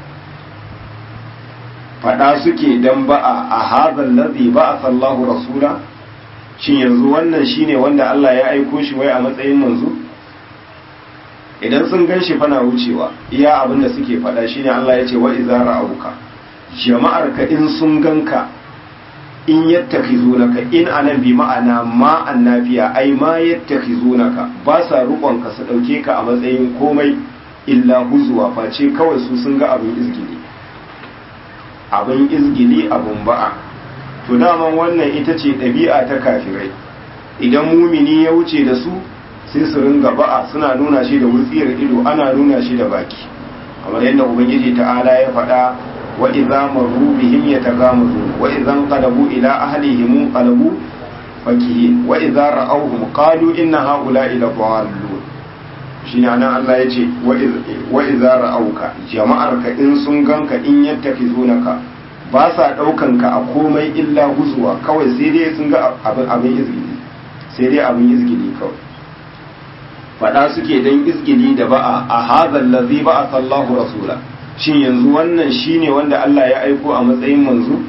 Speaker 1: fada suke dan ba'a a hadhal ladhi ba'a sallahu rasula shin yanzu wannan shine wanda Allah ya aiko shi wai a matsayin manzo idan sun gan shi fana wucewa iya abin da suke fada shine Allah ya ce wa idza ra'auka jama'ar ka in sun ganka in yattakhizunaka in anan bi ma'ana ma annabiya ai ma yattakhizunaka ba sa rukon ka su dauke ka a matsayin komai illa huzwa face kawai su sun ga abin izgili abin izgili abin ba'a to daman wannan ita ce ɗabi'a ta kafirai idan mumini ya wuce da su sai su ringa ba'a suna nuna shi da wutsiyar ido ana nuna shi da baki kamar yadda ubangiji ta'ala ya faɗa وإذا مروا بهم يتغامزون وإذا انقلبوا إلى أهلهم انقلبوا فكهين وإذا رأوهم قالوا إن هؤلاء لضالون shine anan Allah ya ce wa idza ra'auka jama'arka in sun ganka in yattafizunaka ba sa daukan ka a komai illa huzuwa kawai sai dai sun ga abin abin izgili sai dai abin izgili kawai fada suke dan izgili da ba'a a hadha allazi ba'a sallahu rasula shin yanzu wannan shine wanda Allah ya aiko a matsayin manzo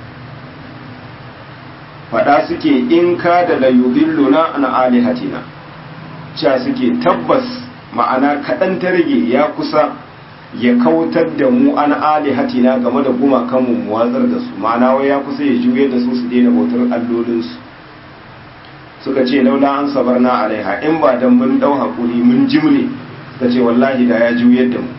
Speaker 1: fada suke in ka da la yudilluna an alihatina cewa suke tabbas ma'ana kaɗan ta rage ya kusa ya kautar da mu an alihatina game da gumakan mu watsar da su ma'ana wai ya kusa ya juye da su su daina bautar allolinsu suka ce laula an sabarna alaiha in ba dan mun dau hakuri mun jimre suka ce wallahi da ya juyar da mu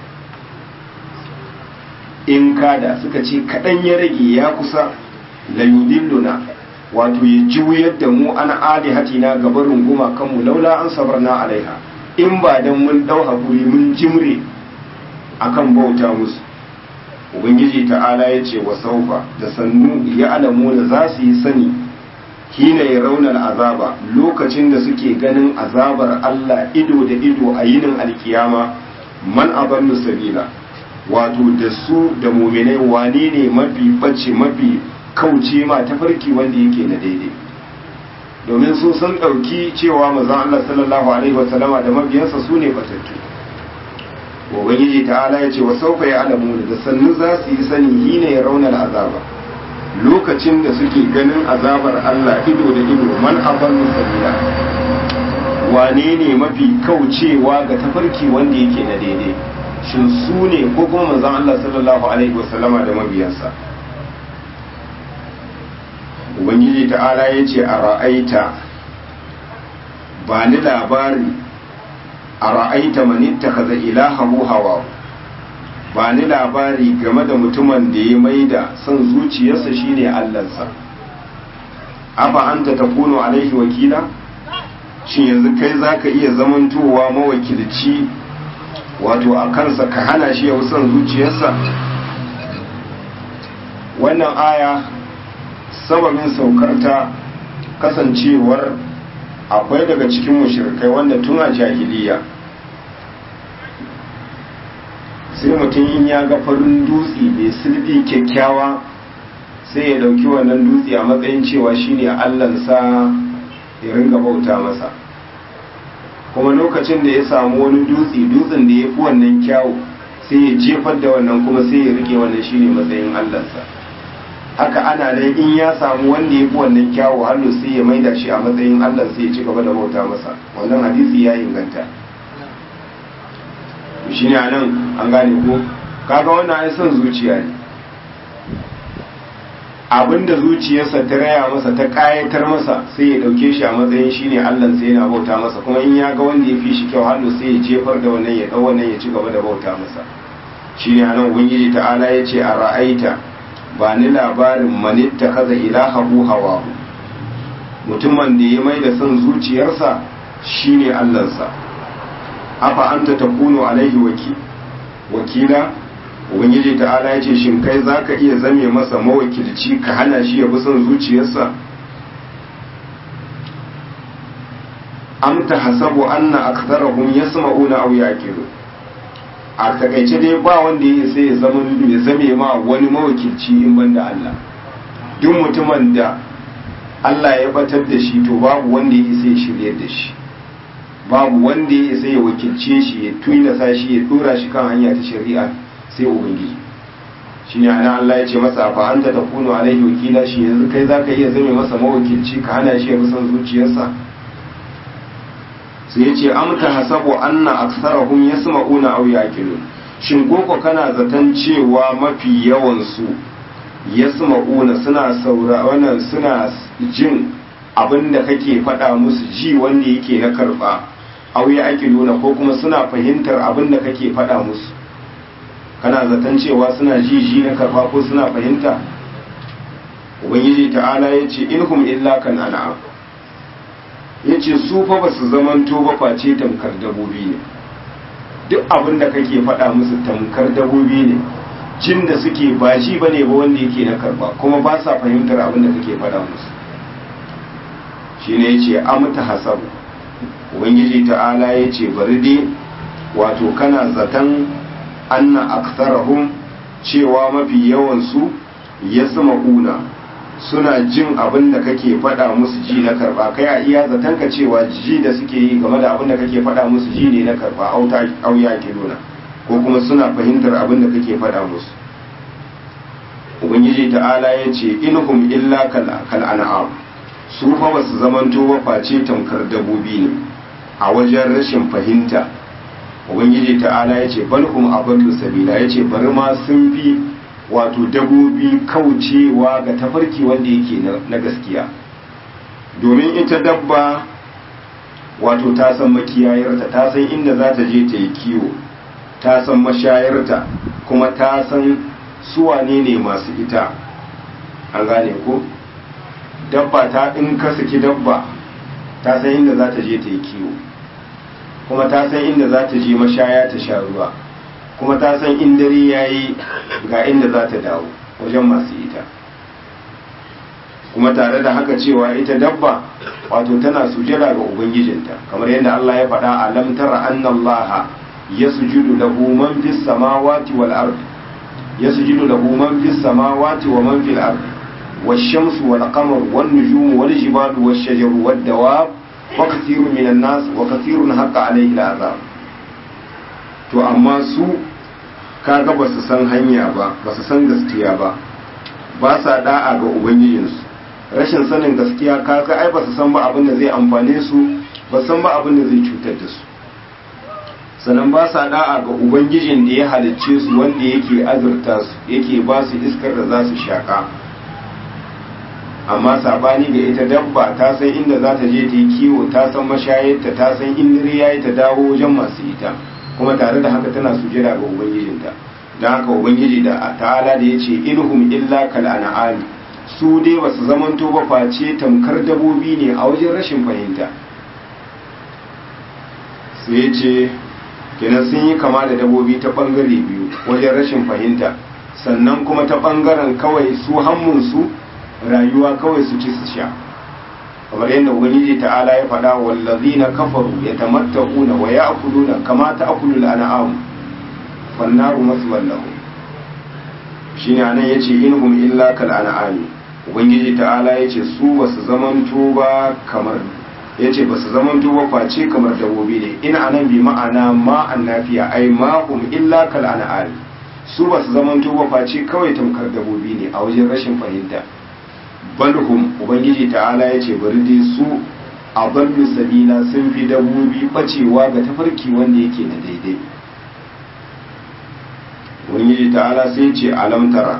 Speaker 1: in kada suka ce kaɗan ya rage ya kusa la yudilluna wato ya juyar da mu an alihatina gabarin gumakanmu laula an sabarna alaiha in ba dan mun dau hakuri mun jimre akan bauta musu ubangiji ta'ala ya ce wa saufa da sannu ya alamu da za su yi sani hina ya raunar azaba lokacin da suke ganin azabar Allah ido da ido a yinin alkiyama man aballu sabila wato da su da muminai wane ne mafi bace mafi kauce ma tafarki wanda yake na daidai domin su sun ɗauki cewa mazan Allah sallallahu alaihi wasallama da mabiyansa su ne batattu ubangiji ta'ala ya ce wa saufa ya alamu da sannu za su yi sani hina ya raunar azaba lokacin da suke ganin azabar Allah ido da ido man aballu sabila wane ne mafi kaucewa ga tafarki wanda yake na daidai shin su ne ko kuma manzon Allah sallallahu alaihi wasallama da mabiyansa ubangiji ta'ala ya ce a ra'aita ba ni labari a ra'aita manitta kaza ilahahu hawa ba ni labari game da mutumin da ya maida son zuciyarsa shine allansa afa anta takunu alaihi wakila shin yanzu kai zaka iya zamantowa mawakilci wato a kansa ka hana shi ya son zuciyarsa wannan aya sababin saukarta kasancewar akwai daga cikin mushrikai wanda tun a jahiliya sai mutum in ya ga farin dutse mai sulbi kyakkyawa sai ya dauki wannan dutse a matsayin cewa shine allansa ya ringa bauta masa kuma lokacin da ya samu wani dutse dutsen da ya fi wannan kyawu sai ya jefar da wannan kuma sai ya rike wannan shine matsayin allansa haka ana nan in ya samu wanda ya fi wannan kyawu hannu sai ya maida shi a matsayin allah sai ya ci gaba da bauta masa wannan hadisi ya inganta shi ne a nan an gane ko kaga wannan ai son zuciya ne abinda zuciyarsa ta raya masa ta kayatar masa sai ya dauke shi a matsayin shi ne allah sai yana bauta masa kuma in ya ga wanda ya fi shi kyau hannu sai ya jefar da wannan ya dau wannan ya ci gaba da bauta masa shi ne a nan ubangiji ta'ala ya ce a ra'aita ba ni labarin manitta kaza ilahahu hawahu mutumin da ya mai da son zuciyarsa shine allansa afa anta takunu alaihi wakila ubangiji ta'ala ya ce shin kai zaka iya zame masa mawakilci ka hana shi ya bi son zuciyarsa am hasabu anna aktharahum yasma'una aw yaqilu a takaice dai ba wanda ya sai ya zama ya zame ma wani mawakilci in banda Allah duk mutumin da Allah ya batar da shi to babu wanda ya sai ya shiryar da shi babu wanda ya sai ya wakilce shi ya tunasa shi ya dora shi kan hanya ta shari'a sai ubangiji shine ana Allah ya ce masa fa anta takunu alaihi wakila shi yanzu kai zaka iya zame masa mawakilci ka hana shi ya bi son zuciyarsa sai ya ce amta hasabu anna aksarahum yasma'una aw yaqilun shin koko kana zaton cewa mafi yawan su yasma'una suna saura wannan suna jin abinda kake faɗa musu ji wanda yake na karba aw yaqiluna ko kuma suna fahimtar abinda kake faɗa musu kana zaton cewa suna ji ji na karba ko suna fahimta ubangiji ta'ala yace inhum illa kan an'am ya ce su fa ba su zamanto ba face tamkar dabobi ne duk abin da kake faɗa musu tamkar dabobi ne jin da suke ba shi ba ne ba wanda yake na karba kuma ba sa fahimtar abin da kake faɗa musu shi ne ya ce amta hasabu ubangiji ta'ala ya ce bari dai wato kana zaton anna aksarahum cewa mafi yawansu ya sama una suna jin abin da kake faɗa musu ji na karɓa kai a iya zaton ka cewa ji da suke yi game da abin da kake faɗa musu ji ne na karɓa auya ke nuna ko kuma suna fahimtar abin da kake faɗa musu ubangiji ta'ala ya ce inhum illa kal an'am su fa basu zamanto ba face tamkar dabobi ne a wajen rashin fahimta ubangiji ta'ala ya ce balhum abadlu sabila ya ce bari ma sun fi wato dabobi kaucewa ga tafarki wanda yake na gaskiya domin ita dabba wato ta san makiyayarta ta san inda za ta je ta yi kiwo ta san mashayarta kuma ta san suwane ne masu ita an gane ko dabba ta in ka saki dabba ta san inda za ta je ta yi kiwo kuma ta san inda za ta je mashaya ta sha ruwa kuma ta san in dare ya yi ga inda za ta dawo wajen masu ita kuma tare da haka cewa ita dabba wato tana sujada ga ubangijinta kamar yadda Allah ya faɗa a lam tara anna Allah yasjudu lahu man fis samawati wal ard yasjudu lahu man fis samawati wa man fil ard والشمس والقمر والنجوم والجبال والشجر والدواب وكثير من الناس وكثير حق عليه العذاب to amma su kaga ba su san hanya ba ba su san gaskiya ba ba sa da'a ga ubangijinsu rashin sanin gaskiya kaga ai ba su san ba abin da zai amfane su ba san ba abin da zai cutar da su sannan ba sa da'a ga ubangijin da ya halicce su wanda yake azurta su yake ba su iskar da za su shaka amma sabani ga ita dabba ta san inda za ta je ta yi kiwo ta san mashayarta ta san in ya yi ta dawo wajen masu ita kuma tare da haka tana sujada ga ubangijinta don haka ubangiji da ta'ala da ya ce ilhum illa kal an'ami su dai ba su zamanto ba face tamkar dabobi ne a wajen rashin fahimta sai ya ce kenan sun yi kama da dabobi ta bangare biyu wajen rashin fahimta sannan kuma ta bangaren kawai su hammunsu rayuwa kawai su ci su sha kamar yadda ubangiji ta'ala ya faɗa wallazina kafaru yatamatta'una wa ya'kuluna kama ta'kulu al-an'am fannaru maswan lahum shine anan yace inhum illa kal an'ami ubangiji ta'ala yace su basu zamanto ba kamar yace basu zamanto ba face kamar dabbobi ne ina anan bi ma'ana ma annafiya ai ma hum illa kal an'ami su basu zamanto ba face kawai tamkar dabbobi ne a wajen rashin fahimta balhum ubangiji ta'ala yace bari dai su a ballu sabila sun fi dabbobi bacewa ga tafarki wanda yake da daidai ubangiji ta'ala sai ce alamtara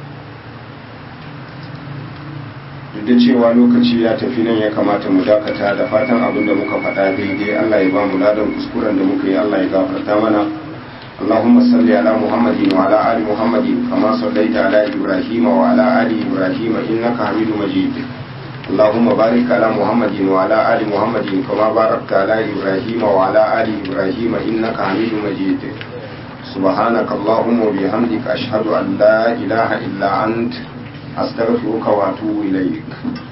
Speaker 1: duk da cewa lokaci ya tafi nan ya kamata mu dakata da fatan abin da muka faɗa daidai Allah ya ba mu ladan kuskuren da muka yi Allah ya gafarta mana اللهم صل على محمد وعلى آل محمد كما صليت على إبراهيم وعلى آل إبراهيم إنك حميد مجيد اللهم بارك على محمد وعلى آل محمد كما باركت على إبراهيم وعلى آل إبراهيم إنك حميد مجيد سبحانك اللهم وبحمدك أشهد أن لا إله إلا أنت أستغفرك وأتوب إليك